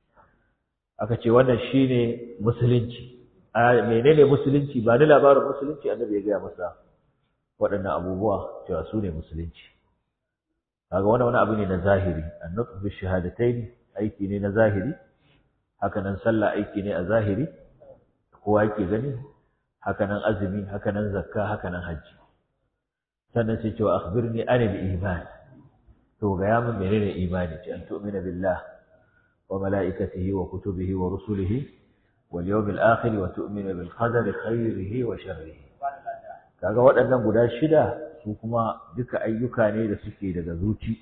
aka ce wannan shine musulunci a menene musulunci ba ni labarin musulunci annabi ya gaya masa waɗannan abubuwa cewa su ne musulunci kaga wannan wani abu ne na zahiri annutq bi shahadatayn aiki ne na zahiri haka nan sallah aiki ne a zahiri kowa yake gani haka nan azumi haka nan zakka haka nan hajji sannan sai cewa akhbirni anil iman to ga ya min menene imani ce an tu'mina billah wa malaikatihi wa kutubihi wa rusulihi wal yawmil akhir wa tu'mina bil qadari khairihi wa sharrihi kaga waɗannan guda shida su kuma duka ayyuka ne da suke daga zuci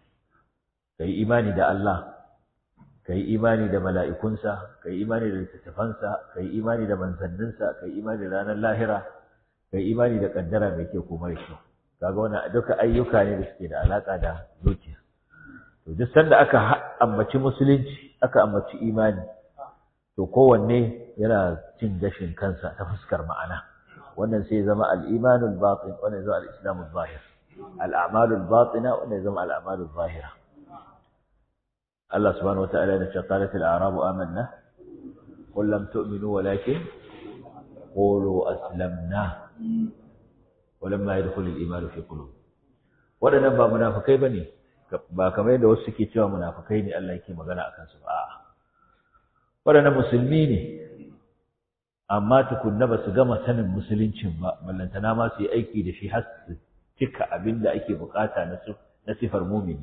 kai imani da Allah kai imani da mala'ikunsa kai imani da littattafansa kai imani da manzanninsa kai imani da ranar lahira kai imani da kaddara mai kyau ko mara kyau kaga wannan duka ayyuka ne da suke da alaka da zuciya to duk sanda aka ambaci musulunci aka ambaci imani to kowanne yana cin gashin kansa ta fuskar ma'ana wannan sai zama al-imanul batin wannan zama al-islamul zahir al-a'malul batina wannan zama al-a'malul zahira Allah subhanahu wata'ala ya ce qalat al-a'rabu amanna qul lam tu'minu walakin qulu aslamna ولما يدخل الإيمان في قلوب waɗannan ba munafukai bane ba kamar yadda wasu suke cewa munafukai ne Allah yake magana akan su ba waɗannan musulmi ne amma tukunna ba su gama sanin musuluncin ba ballantana ma su yi aiki da shi har su cika abin da ake bukata na sifar mumini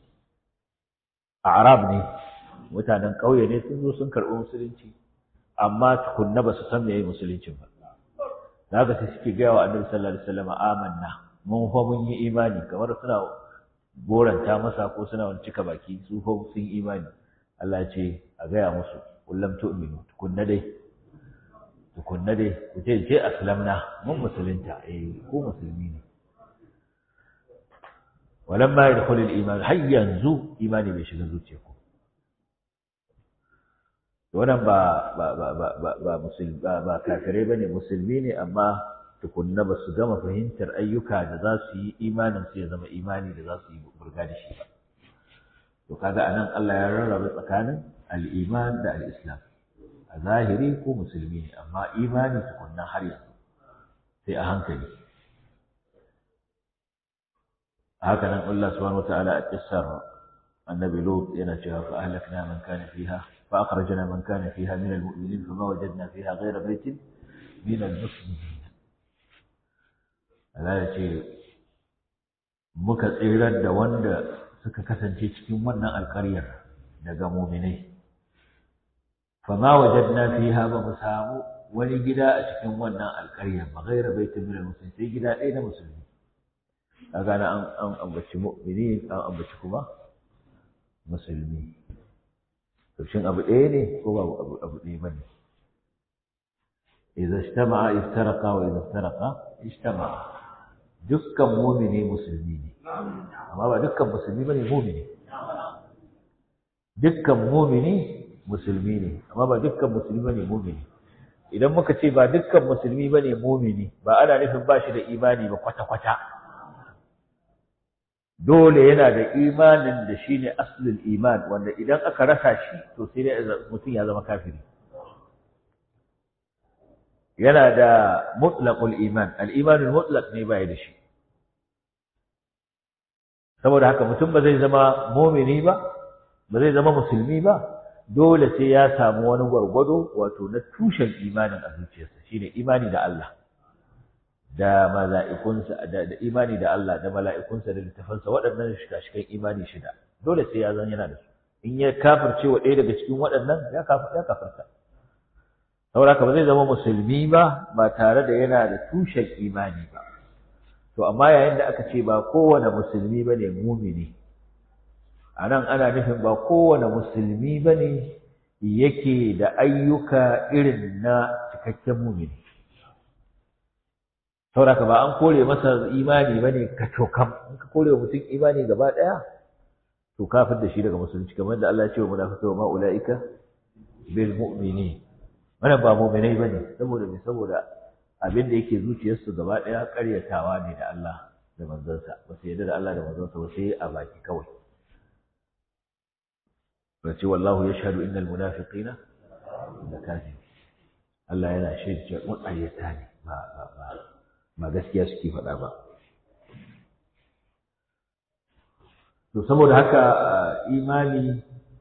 a arab ne mutanen ƙauye ne sun zo sun karɓi musulunci amma tukunna ba su san me musuluncin ba da haka sai suke gaya wa annabi sallallahu alaihi wasallam amanna mun fa mun yi imani kamar suna goranta masa ko suna wani cika baki su fa sun imani Allah ya ce a gaya musu kullum tu'minu tukunna dai tukunna dai ku ce je aslamna mun musulunta eh ko musulmi ne walamma yadkhul al-iman har yanzu imani bai shiga zuciyarku wannan ba ba ba ba ba ba musulmi ba ba kafirai bane musulmi ne amma tukunna ba su gama fahimtar ayyuka da za su yi imanin su ya zama imani da za su yi burga da shi ba to kaga anan Allah ya rarraba tsakanin al-iman da al-islam a zahiri ko musulmi ne amma imani tukunna har yanzu sai a hankali haka nan Allah subhanahu wataala a kissar annabi Lut yana cewa fa ahlakna man kana fiha فأخرجنا من كان فيها من المؤمنين فما وجدنا فيها غير بيت من المسلمين Allah ya ce muka tsirar da wanda suka kasance cikin wannan alƙaryar daga muminai fama wajadna fiha ba mu samu wani gida a cikin wannan alƙaryar ba gaira baitin min muslim sai gida ɗaya na musulmi kaga na an ambaci mu'mini an ambaci kuma musulmi to shin abu ɗaya ne ko ba abu abu ɗaya bane idza ijtama'a iftaraqa wa idza iftaraqa ijtama'a dukkan mu'mini musulmi ne amma ba dukkan musulmi bane mu'mini dukkan mu'mini musulmi ne amma ba dukkan musulmi bane mu'mini idan muka ce ba dukkan musulmi bane mu'mini ba ana nufin ba shi da imani ba kwata-kwata dole yana da imanin da shi ne aslul iman wanda idan aka rasa shi to sai dai mutum ya zama kafiri yana da mutlaqul iman al-imanul mutlaq ne bai da shi saboda haka mutum ba zai zama mumini ba ba zai zama musulmi ba dole sai ya samu wani gwargwado wato na tushen imanin a zuciyarsa shine imani da Allah da mala'ikunsa da, da imani da Allah da mala'ikunsa da littafansa waɗannan shika-shikan imani shida dole sai ya zan yana da su in ya kafirce wa ɗaya daga cikin waɗannan ya kafir ya kafirta saboda haka ba zai zama musulmi ba ba tare da yana da tushen imani ba to amma yayin da aka ce ba kowane musulmi bane mumini a nan ana nufin ba kowane musulmi ba ne yake da ayyuka irin na cikakken mumini sauraka ba an kore masa imani ba ne ka cokam in ka kore mutum imani gaba ɗaya to kafin da shi daga musulunci kamar da Allah ya ce wa munafikai wa ma'ula'ika bil mu'mini wannan ba mu'minai bane saboda me saboda abin da yake zuciyarsu gaba ɗaya ƙaryatawa ne da Allah da manzansa ba su yarda da Allah da manzansa ba sai a baki kawai ce wallahu ya shahadu innal munafiqina da kafir Allah yana shaida cewa mu'ayyata ne ba ba ba ba gaskiya suke faɗa ba to saboda haka imani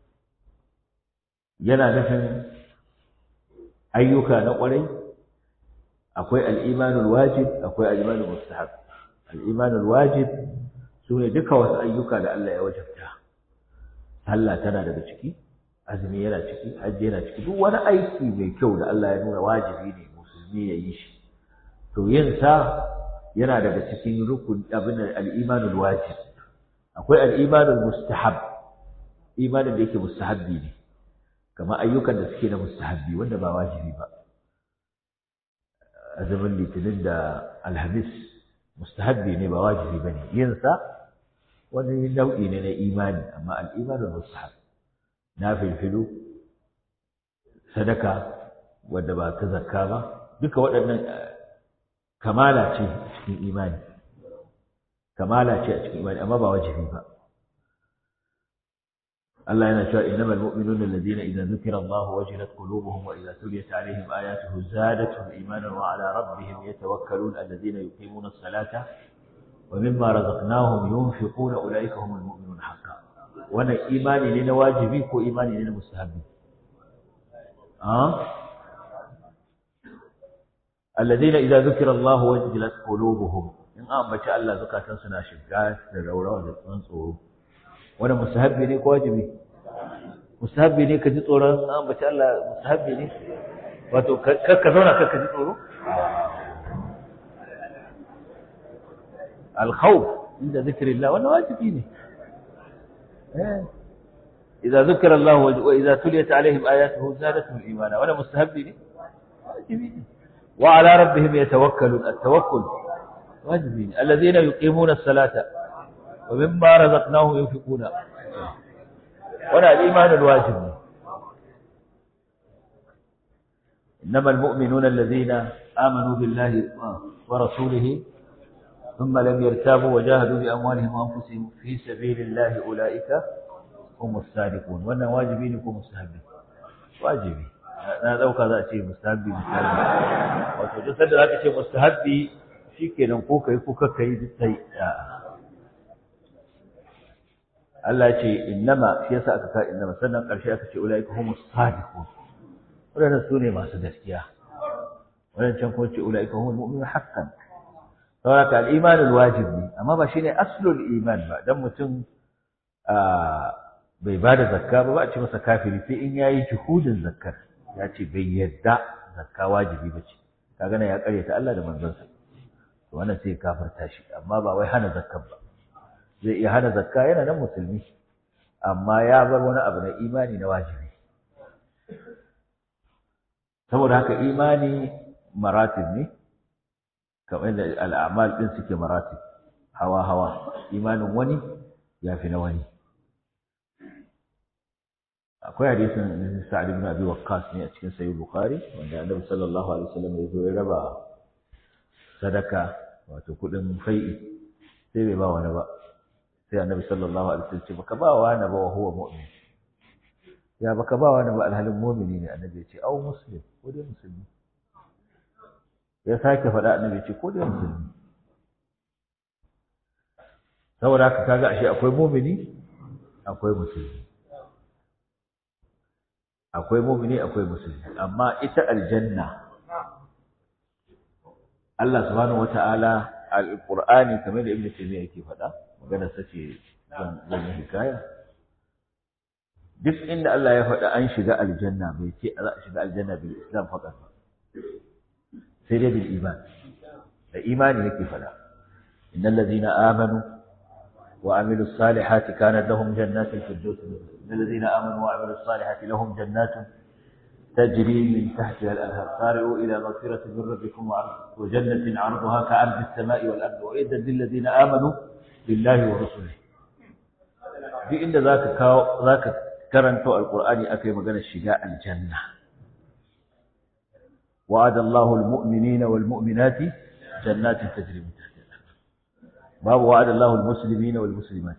yana nufin ayyuka na ƙwarai akwai al'imanul wajib akwai al'imanul mustahab al'imanul wajib su ne duka wasu ayyuka da Allah ya wajabta sallah tana daga ciki azumi yana ciki hajji yana ciki duk wani aiki mai kyau da Allah ya nuna wajibi ne musulmi ya yi shi to yin sa yana daga cikin rukun abin al-imanul wajib akwai al-imanul mustahab imanin da yake mustahabbi ne kamar ayyukan da suke da mustahabbi wanda ba wajibi ba azumin litinin da alhamis mustahabbi ne ba wajibi bane yin sa wani nau'i ne na imani amma al'imanin mustahab na filfilu sadaka wadda ba ta zakka ba duka waɗannan kamala ce a cikin imani kamala ce a cikin imani amma ba wajibi ba Allah yana cewa innamal mu'minuna alladhina idza dhukira Allah wajilat qulubuhum wa idza tuliyat alaihim ayatuhu zadatuhum imanan wa ala rabbihim yatawakkalun alladhina yuqimuna as-salata ومما رزقناهم ينفقون أولئك هم المؤمنون حقا وانا إيماني لنا واجبي كو إيماني لنا مستحبي أه؟ الذين إذا ذكر الله وجلت قلوبهم إن أم بشاء الله زكاة سنا شقات للرورة ونصور وانا مستحبي لي كو واجبي مستحبي لي كجي tsoron an bace Allah mustahabbi ne wato ka zauna ka ji tsoro الخوف عند ذكر الله وانا واجبين إذا ذكر الله وإذا تليت عليهم آياته زادتهم إيمانا وانا مستهبين واجبين وعلى ربهم يتوكلون التوكل واجبين الذين يقيمون الصلاة ومما رزقناهم ينفقون وانا الإيمان الواجب إنما المؤمنون الذين آمنوا بالله ورسوله ثم لم يرتابوا وجاهدوا بأموالهم وأنفسهم في سبيل الله أولئك هم الصادقون وأنا واجبين يكون مستحبين واجبي na ɗauka za a ce mustahabbi misali wato duk sanda za ka ce mustahabbi shi kenan ko kai ko ka yi duk sai Allah ya ce innama shi yasa aka ka innama sannan ƙarshe aka ce ulaika humus sadiqun wadannan su ne masu gaskiya wadancan kuma ce ulaika humul mu'minun haqqan saboda al'imanin wajib ne amma ba shine aslul iman ba dan mutum bai ba da zakka ba ba a ce masa kafiri sai in yayi juhudin zakkar ya ce bai yadda zakka wajibi ba ce kaga nan ya karyata Allah da manzonsa to wannan sai kafirta shi amma ba wai hana zakkar ba zai iya hana zakka yana nan musulmi amma ya bar wani abu na imani na wajibi saboda haka imani maratib ne kamar da al'amal ɗin suke maratib hawa-hawa imanin wani ya fi na wani akwai hadisin sa'ad ibn abi waqqas ne a cikin sahih bukhari wanda annabi sallallahu alaihi wasallam ya zo ya raba sadaka wato kudin fai'i sai bai ba wani ba sai annabi sallallahu alaihi wasallam ce baka ba wani ba wa huwa mu'min ya baka ba wani ba alhalin mu'mini ne annabi ya ce au muslim ko dai musulmi ya sake faɗa annabi ce ko dai musulmi saboda haka kaga ashe akwai mumini akwai musulmi akwai mumini akwai musulmi amma ita aljanna Allah subhanahu wata'ala alqur'ani kamar da ibnu taymiya yake faɗa magana sace zan zan yi hikaya duk inda Allah ya faɗa an shiga aljanna bai ce za a shiga aljanna bil islam faqat sai dai bil iman da imani yake faɗa innal ladina amanu wa amilus salihati kanat lahum jannatul firdaus innal ladina amanu wa amilus salihati lahum jannatun تجري من تحتها الأنهار سارعوا إلى مغفرة من ربكم وجنة عرضها كعرض السماء والأرض وإذا للذين آمنوا بالله ورسله دي إن ذاك كاو ذاك كرنتو القرآن أكي مغنى الشجاء الجنة وعد الله المؤمنين والمؤمنات جنات تجري من تحتها الأنهار باب وعد الله المسلمين والمسلمات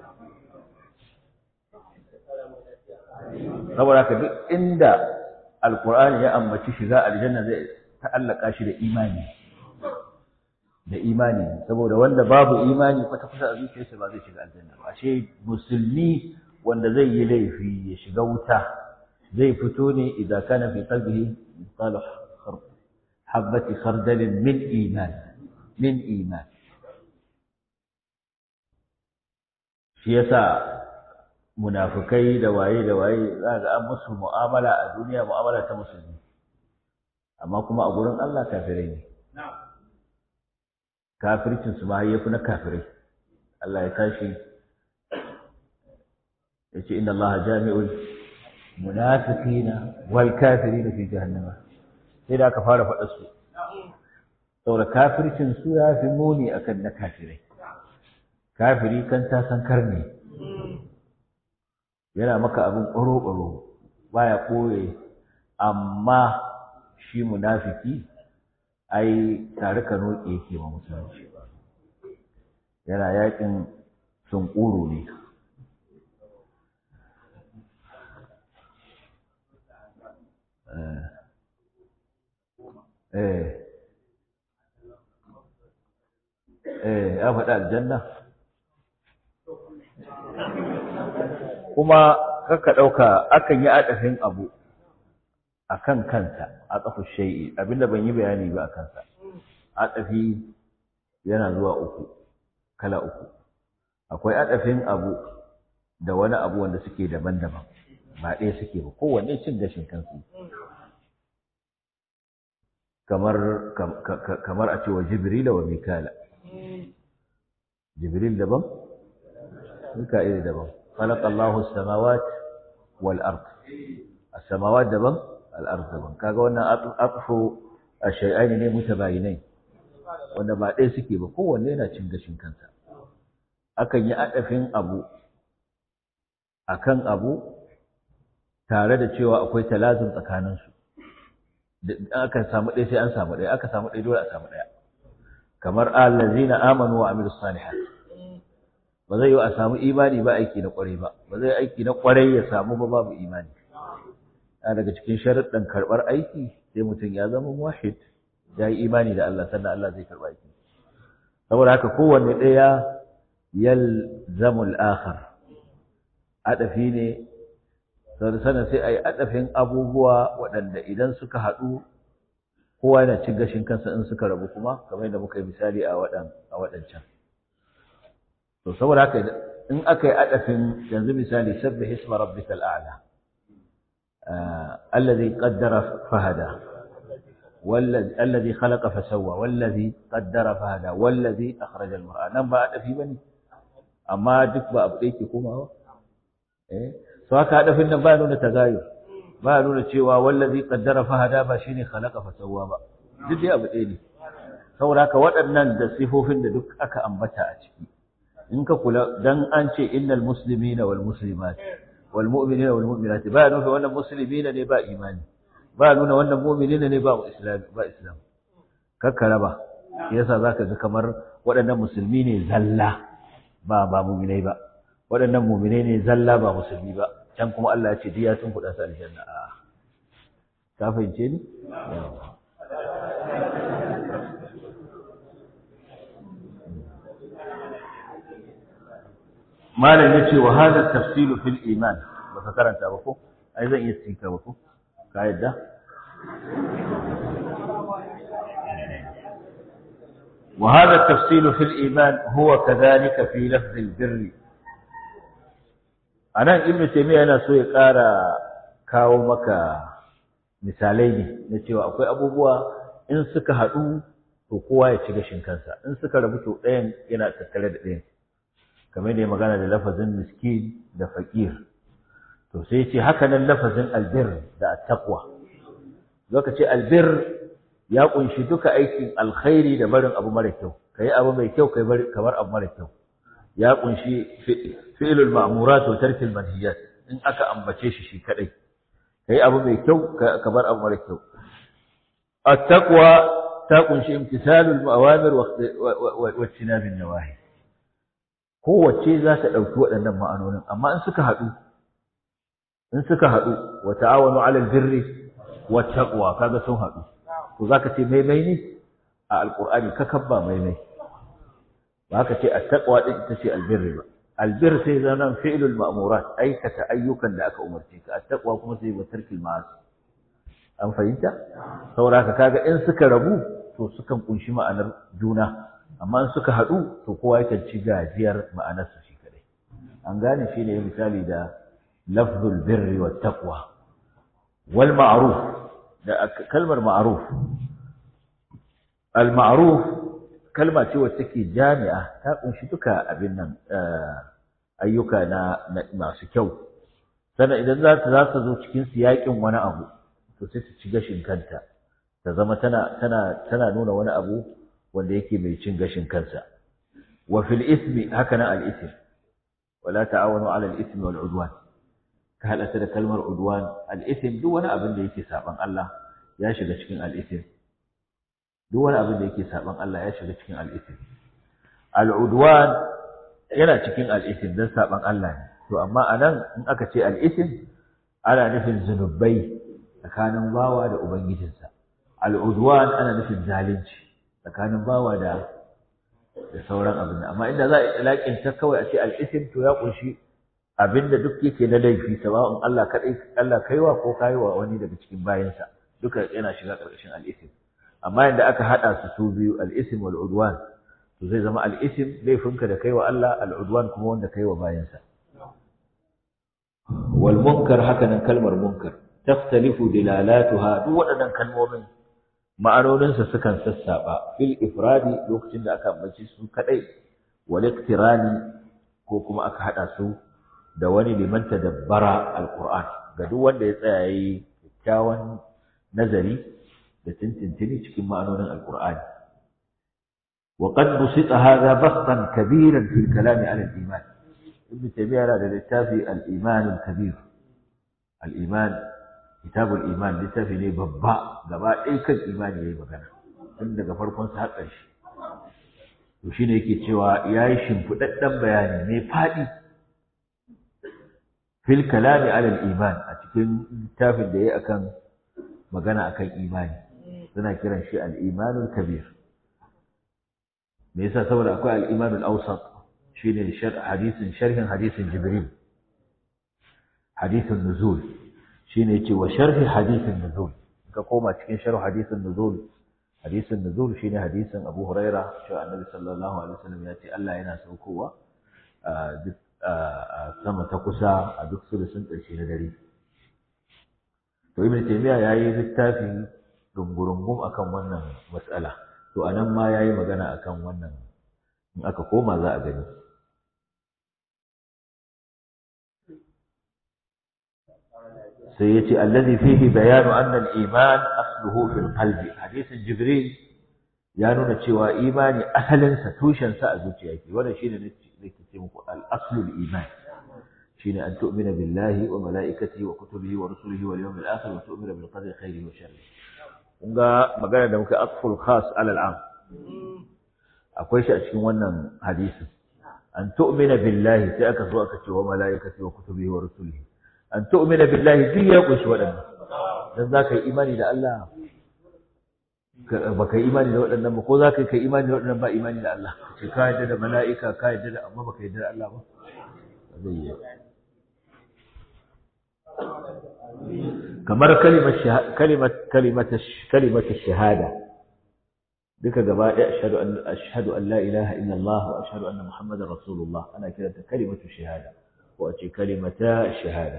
saboda haka duk inda alkur'ani ya ambaci shiga aljanna zai ta'allaka shi da imani da imani saboda wanda babu imani kwata kwata a zuciyarsa ba zai shiga aljanna ba ashe musulmi wanda zai yi laifi ya shiga wuta zai fito ne idan kana fi qalbihi mithqalu habbati khardalin min iman min iman shi yasa munafukai da waye da waye za ga an musu mu'amala a duniya mu'amala ta musulmi amma kuma a gurin Allah kafirai ne kafircin su ma yafi na kafirai Allah ya tashi yace inna Allah jami'ul munafiqina wal kafirina fi jahannama sai da aka fara faɗa su saboda kafircin su ya fi muni akan na kafirai kafiri kan ta san karne yana maka abin ƙwaro-ƙwaro baya ɓoye amma shi munafiki ai tare ka noke yake ma musulunci yana yakin sunkuru ne eh eh ya faɗi aljanna kuma kaka ɗauka akan yi aɗafin abu a kan kansa a ƙafa shai'i abinda ban yi bayani ba a kansa aɗafi yana zuwa uku kala uku akwai aɗafin abu da wani abu wanda suke daban-daban ba ɗaya suke ba kowanne cin gashin kansu kamar kamar a cewa jibrila wa mikala jibril daban mika'il daban خلق الله السماوات والأرض السماوات دبن الأرض دبن kaga wannan atfu ashay'ain ne mutabayinai wanda ba ɗaya suke ba kowanne yana cin gashin kansa akan yi adafin abu akan abu tare da cewa akwai talazum tsakanin su aka samu ɗaya sai an samu ɗaya aka samu ɗaya dole a samu ɗaya kamar allazina amanu wa amilus salihat ba zai yi a samu imani ba aiki na kwarai ba ba zai aiki na kwarai ya samu ba babu imani a daga cikin sharuɗin karɓar aiki sai mutum ya zama wahid ya yi imani da Allah sannan Allah zai karɓa aiki saboda haka kowanne ɗaya yalzamu al-akhar adafi ne sannan sai a yi adafin abubuwa waɗanda idan suka haɗu kowa yana cin gashin kansa in suka rabu kuma kamar yadda muka yi misali a waɗancan to saboda haka in aka yi adafin yanzu misali sabbih isma rabbikal a'la alladhi qaddara fahada والذي الذي خلق فسوى والذي قدر فهدى والذي اخرج المرأة nan ba adafi bane amma duk ba abu da yake komawa eh so haka adafin nan ba nuna tagayur ba nuna cewa wallazi qaddara fahada ba shine khalaqa fasawwa ba duk dai abu ɗaya ne saboda haka waɗannan da sifofin da duk aka ambata a ciki in ka kula dan an ce innal muslimina wal muslimat wal mu'minina wal mu'minat ba nuna wannan muslimina ne ba imani ba nuna wannan mu'minina ne ba islam ba islam kakkara ba yasa zaka ga kamar waɗannan musulmi ne zalla ba ba mu'minai ba waɗannan mu'minai ne zalla ba musulmi ba can kuma Allah ya ce diya sun kuɗa su aljanna a ka fahimce ni malam yace wa hada tafsilu fil iman baka karanta ba ko ai zan iya tsika ba ko ka yadda وهذا التفصيل في الإيمان هو كذلك في لفظ البر أنا ابن تيمية أنا سوي قارا kawo maka misalai ne na cewa akwai abubuwa in suka haɗu to kowa ya ci gashin kansa in suka rabu to ɗayan yana tattare da ɗayan kamar da ya magana da lafazin miskin da fakir to sai ce haka nan lafazin albir da attaqwa zaka ce albir ya kunshi duka aikin alkhairi da barin abu mara kyau kai abu mai kyau kai bari kamar abu mara kyau ya kunshi fi'lul ma'murat wa tarkil manhiyat in aka ambace shi shi kadai kai abu mai kyau ka bar abu mara kyau at-taqwa ta kunshi imtisalul awamir wa ijtinabin nawahi kowace za ta dauki waɗannan ma'anonin amma in suka haɗu in suka haɗu wa ta'awanu 'alal birri wat taqwa kaga sun haɗu to zaka ce maimai ne a alqur'ani ka kabba maimai ba ka ce at-taqwa din ita ce albirri ba albir sai zanan fi'lul ma'murat aikata ayyukan da aka umarce ka at-taqwa kuma sai wa tarkil ma'asi an fahimta saboda haka kaga in suka rabu to sukan kunshi ma'anar juna amma in suka haɗu to kowa yakan ci gajiyar ma'anar su shi kadai an gane shine misali da lafzul birri wat taqwa wal ma'ruf da kalmar ma'ruf al ma'ruf kalma ce wacce take jami'a ta kunshi duka abin nan ayyuka na masu kyau sannan idan za ta za ta zo cikin siyakin wani abu to sai ta ci gashin kanta ta zama tana tana tana nuna wani abu wanda yake mai cin gashin kansa wa fil ismi haka nan al ism wala ta'awanu ala al ismi wal udwan ka hada da kalmar udwan al ism duk wani abin da yake saban Allah ya shiga cikin al ism duk wani abin da yake saban Allah ya shiga cikin al'isim. Al'udwan yana cikin al'isim don saban Allah ne, to amma a nan in aka ce al'isim ana nufin zunubai tsakanin bawa da Ubangijinsa. Al'udwan ana nufin zalunci tsakanin bawa da da sauran abin amma inda za a laƙinta kawai a ce al'isim to ya ƙunshi abin da duk yake na laifi sawa'un Allah kaɗai Allah kaiwa ko kaiwa wani daga cikin bayansa duka yana shiga ƙarƙashin al'isim. amma yadda aka haɗa su su biyu al'isim wal udwan to zai zama al'isim laifinka da kai wa Allah al'udwan kuma wanda kai wa bayansa wal munkar haka nan kalmar munkar taftalifu dilalatuha duk waɗannan kalmomin ma'anoninsa sukan sassaɓa fil ifradi lokacin da aka ambaci su kaɗai wal iktirani ko kuma aka haɗa su da wani liman tadabbara alquran ga duk wanda ya tsaya yayi kyakkyawan nazari da tintintini cikin ma'anonin alqur'ani wa qad busita hadha bastan kabiran fil kalam ala al-iman ibn taymiyyah yana da littafi al-iman al-kabir al-iman kitab al-iman littafi ne babba gaba ɗaya kan imani yayi magana tun daga farkon sa har ƙarshe to shine yake cewa yayi shimfidaddan bayani mai fadi fil kalam ala al-iman a cikin littafin da yayi akan magana akan imani suna kiran shi al-imanul kabir me yasa saboda akwai al-imanul awsat shine hadisin sharhin hadisin jibril hadisin nuzul shine yace wa sharhi hadisin nuzul ka koma cikin sharh hadisin nuzul hadisin nuzul shine hadisin abu huraira cewa annabi sallallahu alaihi wasallam ya ce Allah yana saukowa a duk sama ta kusa a duk sulusun ƙarshe na dare to ibn taymiya yayi littafi dungurungum akan wannan matsala to anan ma yayi magana akan wannan in aka koma za a gani sai yace allazi fihi bayanu anna al-iman asluhu fil qalbi hadisin jibril ya nuna cewa imani asalin sa tushen sa a zuciya yake wannan shine nake ce muku al-aslu al-iman shine an tu'mina billahi wa malaikatihi wa kutubihi wa rusulihi wal yawmil akhir wa tu'mina bil qadri khairihi wa sharrihi kun ga magana da muka atful khas alal am akwai shi a cikin wannan hadisi an tu'mina billahi sai aka zo aka ce wa malaikati wa kutubihi wa rusulihi an tu'mina billahi duk ya kunshi waɗannan dan zaka yi imani da Allah baka yi imani da waɗannan ba ko zaka yi imani da waɗannan ba imani da Allah ce ka yadda da mala'ika ka yadda da amma baka yadda da Allah ba zai yi kamar kalimar kalimar shahada duka gaba ɗaya ashhadu an ashhadu an la ilaha illallah wa ashhadu anna muhammadar rasulullah ana kiranta kalimatu shahada ko a ce kalimata shahada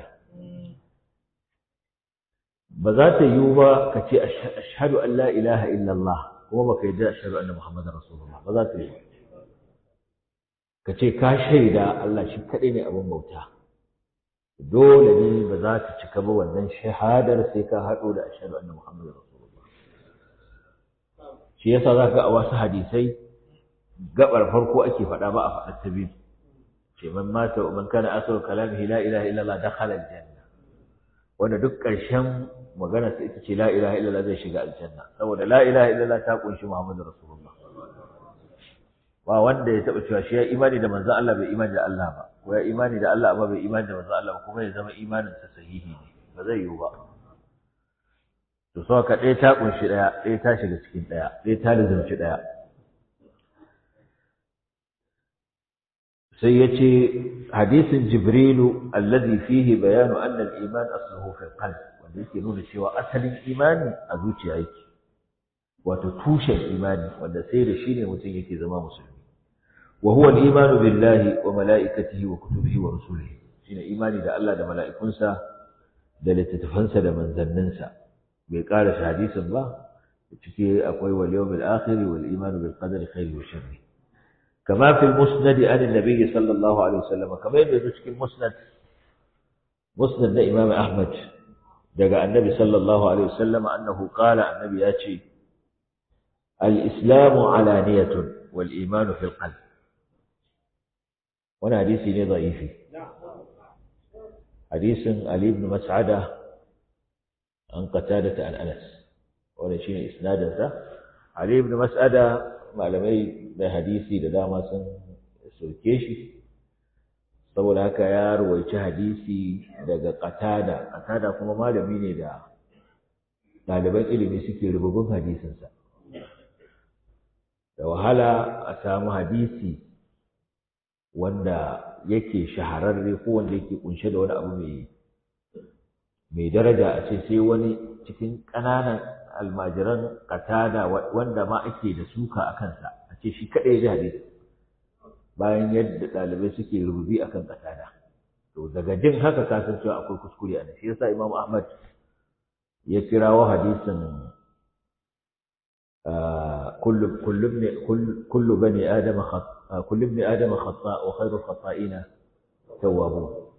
ba za ta yiwu ba ka ce ashhadu an la ilaha illallah kuma baka yadda ashhadu anna muhammadar rasulullah ba za ta yiwu ka ce ka shaida Allah shi kaɗai ne abin bauta dole ne ba za ta cika ba wannan shahadar sai ka haɗo da ashhadu anna muhammadar rasulullah shi yasa za ka a wasu hadisai gabar farko ake faɗa ba a faɗar ta biyu ce man mata man kana asru kalamihi la ilaha illallah dakhala aljanna wanda duk ƙarshen magana sai ita ce la ilaha illallah zai shiga aljanna saboda la ilaha illallah ta kunshi muhammadu rasulullah ba wanda ya taɓa cewa shi ya imani da manzon Allah bai imani da Allah ba ko ya imani da Allah amma bai imani da manzon Allah ba kuma ya zama imanin sa sahihi ne ba zai yiwu ba to so ka ɗaya ta kunshi ɗaya ɗaya ta shiga cikin ɗaya ɗaya ta lizumci ɗaya sai ya ce hadisin jibrilu alladhi fihi bayanu anna al-iman asluhu fi al-qalb wanda yake nuna cewa asalin imani a zuciya yake wato tushen imani wanda sai da shi ne mutum yake zama musulmi wa huwa al-imanu billahi wa mala'ikatihi wa kutubihi wa rusulihi shine imani da Allah da mala'ikunsa da littattafansa da manzanninsa bai ƙara hadisin ba cike akwai wal yawmil akhir wal imanu bil qadari khairi wa sharri كما في المسند عن النبي صلى الله عليه وسلم كما يبدو في المسند مسند الإمام أحمد دقى النبي صلى الله عليه وسلم أنه قال النبي ياتي الإسلام علانية والإيمان في القلب وانا حديثي ضعيفي حديث علي بن مسعدة عن قتادة عن أنس وانا شيء إسنادا علي بن مسعدة malamai da hadisi da dama sun soke shi saboda haka ya ruwaici hadisi daga qatada qatada kuma malami ne da ɗaliban ilimi suke rububin hadisinsa da wahala a samu hadisi wanda yake shahararre ko wanda yake kunshe da wani abu mai mai daraja a ce sai wani cikin ƙananan almajiran katada wanda ma ake da suka a kansa a ce shi kaɗai ya ji hadisi bayan yadda ɗalibai suke rububi a kan katada to daga jin haka ka san cewa akwai kuskure a nan shi yasa imam ahmad ya kirawo hadisin kullu kullu kullu bani adama kullu ibn adama khata wa khairu khata'ina tawwabun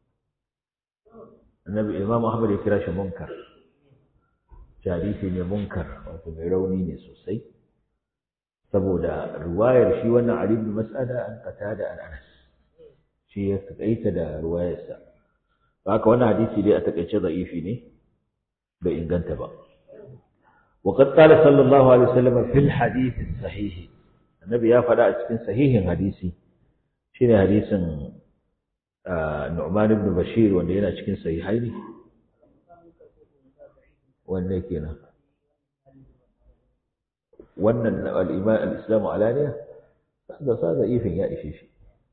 annabi imam ahmad ya kira shi munkar hadisi ne munkar wato mai rauni ne sosai saboda riwayar shi wannan Ali ibn Mas'ada an qatada an Anas shi ya takaita da riwayarsa haka wannan hadisi dai a takaice da'ifi ne bai inganta ba وقد قال صلى الله عليه وسلم في الحديث الصحيح النبي يا فدا cikin sahihin hadisi shine hadisin Nu'man ibn Bashir wanda yana cikin sahihaini wanne kenan wannan al'iman al'islamu alaniya da sa da ifin ya ishe shi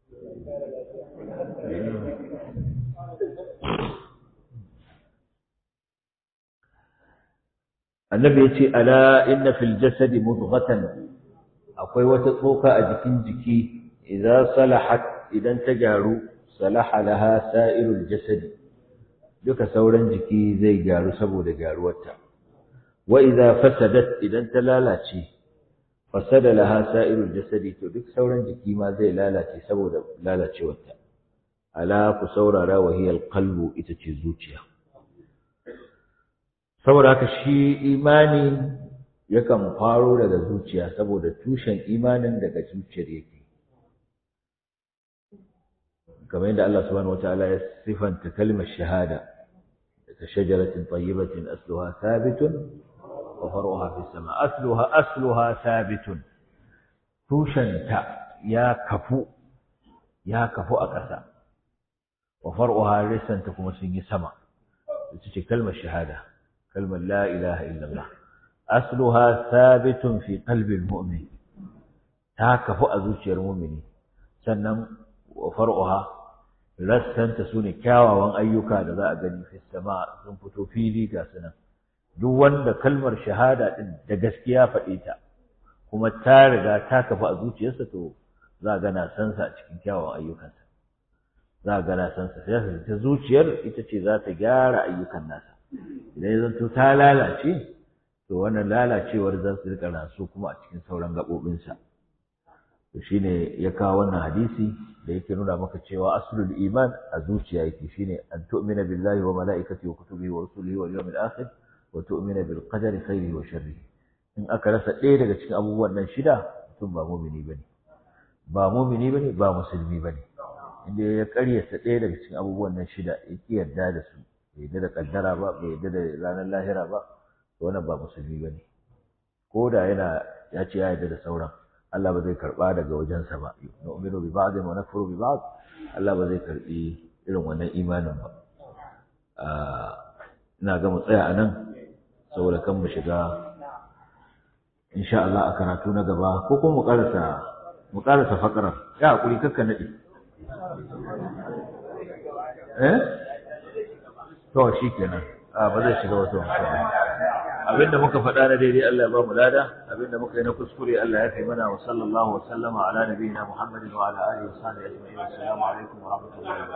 annabi ya ce ala inna fil jasadi mudghatan akwai wata tsoka a jikin jiki idan salahat idan ta gyaru salaha laha sa'irul jasadi duka sauran jiki zai gyaru saboda gyaruwarta wa idza fasadat idan ta lalace fasada laha sa'irul jasadi to duk sauran jiki ma zai lalace saboda lalacewarta ala ku saurara wa hiya alqalbu ita ce zuciya saboda haka shi imani yakan faro daga zuciya saboda tushen imanin daga zuciyar yake kamar yadda Allah subhanahu wataala ya sifanta kalmar shahada ta shajaratin tayyibatin asluha thabitun wa far'uha fis sama asluha asluha thabitun tushenta ya kafu ya kafu a ƙasa wa far'uha risanta kuma sun yi sama ita ce kalmar shahada kalmar la ilaha illallah asluha thabitun fi qalbi almu'min ta kafu a zuciyar mu'mini sannan wa far'uha rassanta su ne kyawawan ayyuka da za a gani fi sama sun fito fili ga sunan duk wanda kalmar shahada din da gaskiya faɗe ta kuma ta riga ta kafa a zuciyarsa to za a gana sansa a cikin kyawawan ayyukansa za a gana sansa sai ta zuciyar ita ce za ta gyara ayyukan nasa idan ya zanto ta lalace to wannan lalacewar za su rika rasu kuma a cikin sauran gaɓoɓinsa to shine ya kawo wannan hadisi da yake nuna maka cewa aslul iman a zuciya yake shine an tu'mina billahi wa malaikatihi wa kutubihi wa rusulihi wal yawmil akhir wa tu'mina bil qadari khairihi wa sharrihi in aka rasa ɗaya daga cikin abubuwan nan shida mutum ba mumini bane ba mumini bane ba musulmi bane inda ya karyata ɗaya daga cikin abubuwan nan shida ya ki yarda da su bai yarda da kaddara ba bai yarda da ranar lahira ba to wannan ba musulmi bane ko da yana ya ce ya yarda da sauran Allah ba zai karba daga wajensa ba nu'minu bi ba'd wa nakfuru bi ba'd Allah ba zai karbi irin wannan imanin ba ina ga mu tsaya anan saboda kan mu shiga insha Allah a karatu na gaba ko kuma mu karasa mu karasa fakarar ya hakuri kakka nade eh to shikenan a ba zai shiga wasu abinda muka faɗa na daidai Allah ya ba mu lada abinda muka yi na kuskure Allah ya kai mana wa sallallahu wa sallama ala nabiyina Muhammadin wa ala alihi wa sahbihi ajma'in assalamu alaikum wa rahmatullahi wa barakatuh